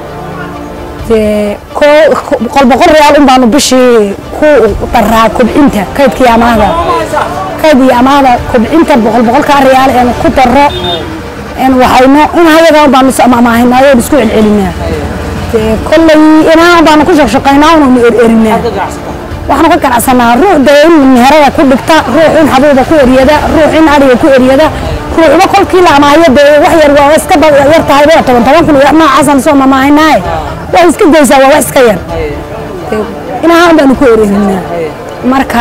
dee koo- boqol boqol riyaal un baanu bishii ku daraa kobcinta kaydkii amaahda kayd iyo amaahda kobcinta boqol boqolkaa riyaal eenu ku daro een waxayno in hayaga un baanu amaahinaayo isku celcelinaa dee kolley inaa baanu ku shaqshaqaynaa unanu ererinaa waxaanu ka ganacsanaa ruux dee in meherada ku dhigta ruux in xabuuba ku eryada ruux in adhiga ku eryada ruuxba kolkii la amaahiyo dee wax yar waa iska ba- yar tahay ba toban toban kun iyo wax noocaasaan soo mamaahinaaye waa iska geysaa waa wax iska yar Dee inahaan baanu ku ererinaa marka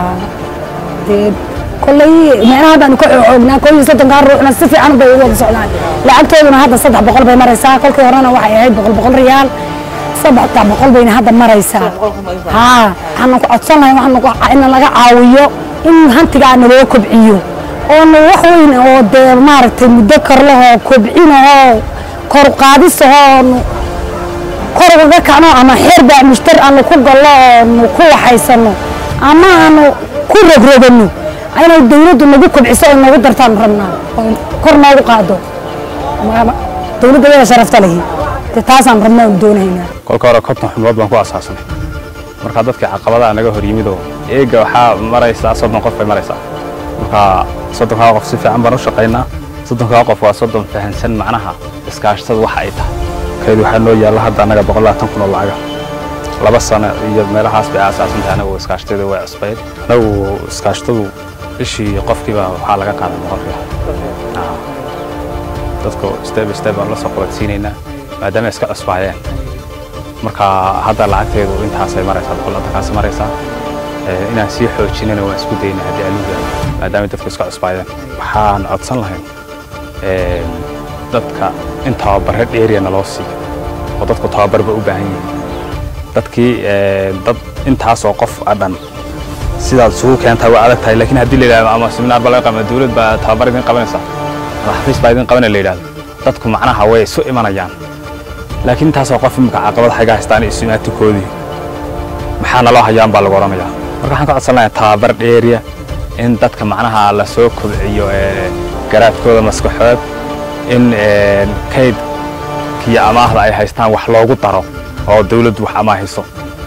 dee kolley meelaha baanu ka xoognaa koo iyo soddonkaa ruuxna si fiican bay ugu wada socdaan lacagtooduna hadda saddex boqol bay maraysaa kolkii horena waxay ahayd boqol boqol riyaal saddex boqol bayna hadda maraysaa haa waxaanu ku codsan lahay waxaanu ku in laga caawiyo in hantigaa naloo kobciyo oonu wax weyn oo dee maaragtay muddo karlahoo kobcinahoo kor qaadisahoo kor uga kacno ama xeer baa mushtar aanu ku gallo oonu ku waxaysano ama aanu ku rogrogano inay dawladdu nagu kobciso oo nagu dartaanu rabnaa oo kor noogu qaado Ma- dawladda wada sharafta lehi dee taasaan rabnaa oonu doonaynaa kolka hore konton xubnood baan ku asaasanay marka dadkii caqabadaha naga hor yimid oo eega waxaa maraysaa soddon qof bay maraysaa marka soddonkaa qof si fiican baan u shaqaynaa soddonkaa qof waa soddon fahansan macnaha iskaashatada waxa ay tahay kayd waxaa noo yaalla hadda annaga boqol labaatan kun oo lacaga laba sano iyo meelahaas bay aasaasan tahay anagu iskaashatada way cusbayd anagu iskaashatadu bishii qofkiiba waxaa laga qaadaa boqol riyaal Ah. dadku step by step baan la soo qabadsiinaynaa maadaama ay iska cusbaayeen marka hadda lacagteedu intaasay maraysaa boqol labatankaas maraysaa Eh, inaan sii xoojinana waan isku daynaa haddii aluga maadaama dadku iska cusbaayeen waxaan codsan lahayn eh, dadka in tababare dheeriya naloo siiyo oo dadku tababarba u baahan yihiin dadkii eh, dad intaasoo qof a dhan sidaad isugu keentaa waa adag tahay laakiin haddii la yidhahdo ama seminaar baa laga qaba dawlad baa tababar idin qabanaysa ama xafiis baa idin qabanaya la yidhahdo dadku macnaha way isu imanayaan laakiin intaasoo qof imika caqabad xaga haystaan isu imaatikoodii maxaa naloo hayaan baa lagu odhanayaa marka waxaan ka codsan lahaa tababar dheeriya in dadka macnaha la soo kobciyo ee garaadkooda maskaxood in ee, kaydkiyo amaahda ay haystaan wax loogu daro oo dawladdu wax amaahiso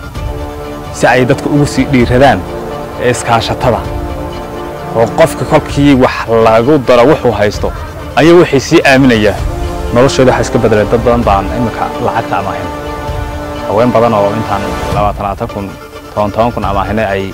si ay dadka ugu sii dhiiradaan ee iskaashatada oo qofka kolkii wax lagu daro wuxuu haysto ayuu wixii sii aaminayaa noloshooda waxaa iska bedelay dad badan baan imika lacagta amaahin haween badan oo intaan labaatan labaatan kun toban toban kun amaahinay ay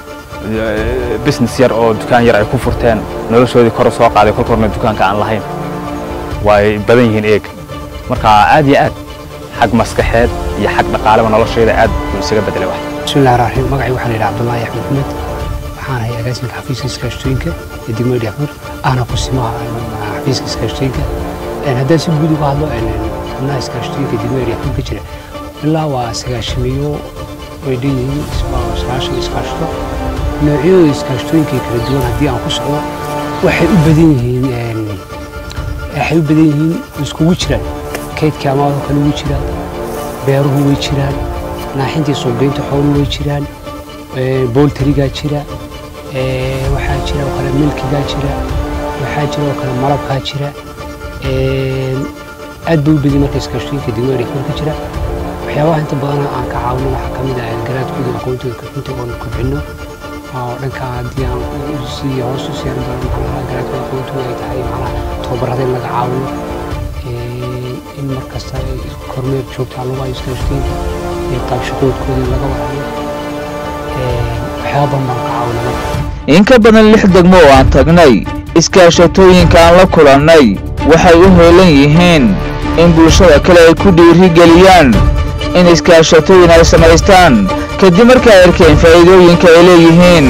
eh, business yar oo dukaan yar ay ku furteen noloshoodii kor u soo qaaday kolka horna dukaanka aan lahayn way badan yihiin eeg marka aad iyo aad xag maskaxeed iyo xag dhaqaaleba nolosheeda aad buu isaga bedelay wax بسم الله الرحمن الرحيم مقعي waxaa la yidhaha cabdullaahi axmed maxmed waxaan ahay agaasimka xafiiska iskaashtooyinka ee degmada dhexmar ahna kusimaha xafiiska iskaashtooyinka Een, haddaan si guud uga hadlo een, xubnaha iskaashtooyinka degmada dhexmar ka jira ilaa waa sagaashimiyo way dhan yihiin waa sagaashan iskaashto noocyadooda iskaashtooyinka kala duwan haddii aan ku socdo waxay u badan yihiin een, waxay u badan yihiin iskugu jiraan kaydka amaado kale ugu jiraan beeruhu way jiraan naaxintii suuqgeynta xooluhu way jiraan ee, booltarigaa jira ee, waxaa jira oo kale milkigaa jira waxaa jira oo kale malabkaa jira ee, aad bay u badan marka iskaashtooyinka degmada dhexmar ka jira waxyaabaha inta badan aan ka caawino waxaa ka mid ah garaadkooda iyo aqoontooda kobcinta oon kobcino oo dhanka haddii aan u sii hoos u siyaarin doono macnaha garaadkooda aqoontooda ay tahay macnaha tababarada in laga caawiyo ee, in mar kasta ay kormeer joogtaa lagu hayo iskaashtooyinka iyo qaab shaqoodkooda in laga warhayo Ee, waxyaaba badan baan ka caawina marka in ka badan lix degmo oo aan tagnay iskaashatooyinka aan la kulannay waxay u heelan yihiin in bulshada kale ay ku dhiirigeliyaan in iskaashatooyin ay samaystaan kadib markii ay arkeen faa'iidooyinka ay leeyihiin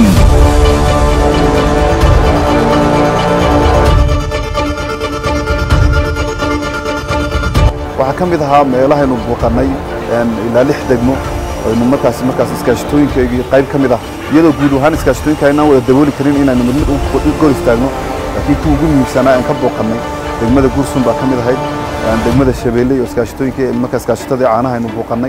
waxaa ka mid ahaa meelahaynu buuqannay een, ilaa lix degmo aynu markaas markaas iskaashatooyinkaygii qayb ka mid ah iyadoo guud ahaan iskaashatooyinka aynaan wada dabooli karin inaynu mid mid u gol istaagno laakiin kuwa ugu muhiimsanaa aan ka buuqannay degmada gursun baa ka mid ahayd een, degmada shabeelle iyo iskaashatooyinka marka iskaashatadii caanaha aynu buuqannay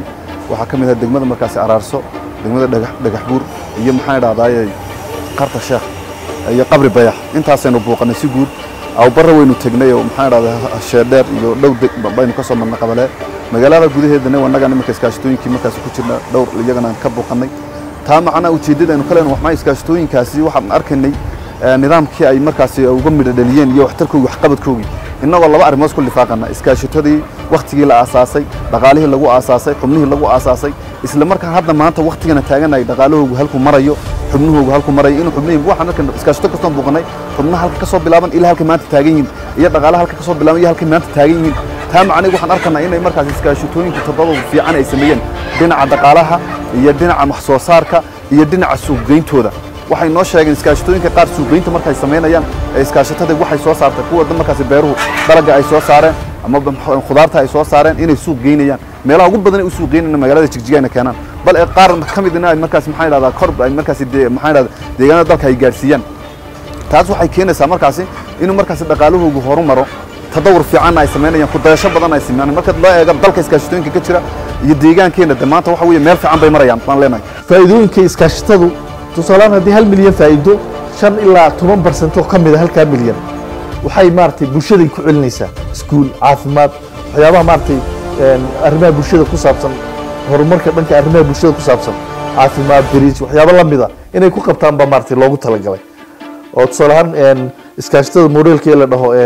waxaa ka mid ah degmada markaasi araarso degmada dhagax dhagax buur iyo maxaan idhahdaaye qarta sheekh iyo qabri bayax intaasaynu buuqanay si guud awbarra waynu tegnay oo maxaan idhahdaa sheedheer iyo dhow deg baynu ka soo marnay qabalee magaalada gudaheedana wannagan iminka iskaashatooyinkii markaasi ku jirna dhowr iyagana aan ka buuqanay taa macnaa ujeeddada aynu ka leenahay waxmaa iskaashatooyinkaasi waxaan arkaynay nidaamkii ay markaasi uga midho dhaliyeen iyo waxtarkoogii waxqabadkoogii innagoo laba arrimood ku lifaaqana iskaashatadii wakhtigii la aasaasay dhaqaalihii lagu aasaasay xubnihii lagu aasaasay isla markaa hadda maanta wakhtigana taaganay dhaqaalahoogu halku marayo xubnahoogu halku marayo inuu xubnihii waxaan arkan iskaashato kastoon buuqanay xubnaha halka ka soo bilaaban ilaa halkay maanta taagan yihiin iyo dhaqaalaha halka ka soo bilaaban iyo halkay maanta taagan yihiin taa macnihi waxaan arkanaa inay markaas iskaashatooyinka toddoba fiican ay sameeyeen dhinaca dhaqaalaha iyo dhinaca wax soo saarka iyo dhinaca suuqgeyntooda waxay noo sheegeen iskaashatooyinka qaar suuqgeynta markay samaynayaan ee iskaashatada waxay soo saartay kuwa markaasi beeruhu dalagga ay soo saareen ama khudaarta ay soo saareen inay suuq geynayaan meelaha ugu badan ay u suuq geynayaan magaalada jigjigayna keenaan bal ee qaar ka mid in ay markaasi maxaa idhahdaa kor ay markaasi maxaa idhahdaa deegaanada dalka ay gaarsiiyaan taas waxay keenaysaa markaasi inuu markaasi dhaqaalahoogu horumaro tadawur fiican ay samaynayaan ku dayasho badan ay sameeyaan marka loo eego dalka iskaashatooyinka ka jira iyo deegaankeena de maanta waxa weeye meel fiican bay marayaan baan leenahay faa'iidooyinka iskaashatadu tusaalaan haddii hal milyan faa'iido shan ilaa toban barsentoo ka mid a halkaa milyan waxay maaragtay bulshaday ku celinaysaa iskuul caafimaad waxyaabaha maaragtay arrimaha bulshada ku saabsan horumarka dhanka arrimaha bulshada ku saabsan caafimaad beriij waxyaabo la mida inay ku qabtaan baa maaragtay loogu talagalay oo tusaale ahaan iskaashatada modeelkii la dhaho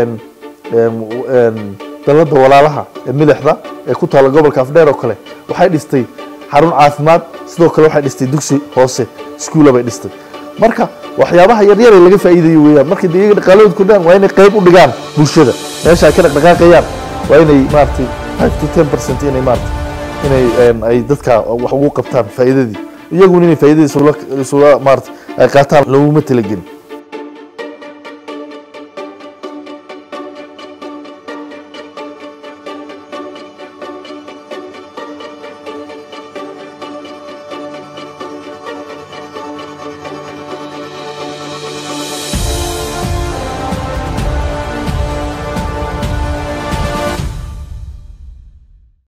dalada walaalaha ee milixda ee ku taala gobolka afdheer oo kale waxay dhistay xarun caafimaad sidoo kale waxay dhistay dugsi hoose iskuula bay dhistay marka waxyaabaha yaryar ee laga faa'iidayo weeyaan markay de iyaga dhaqaalahooda kordhaan waa inay qayb u dhigaan bulshada meesha ay ka dhaqdhaqaaqayaan waa inay maaragtay five to ten percent inay maaragtay inay ay dadka wax ugu qabtaan faa'iidadii iyaguna inay faa'iidadiisa isula maaragtay ay qaataan looguma talagelin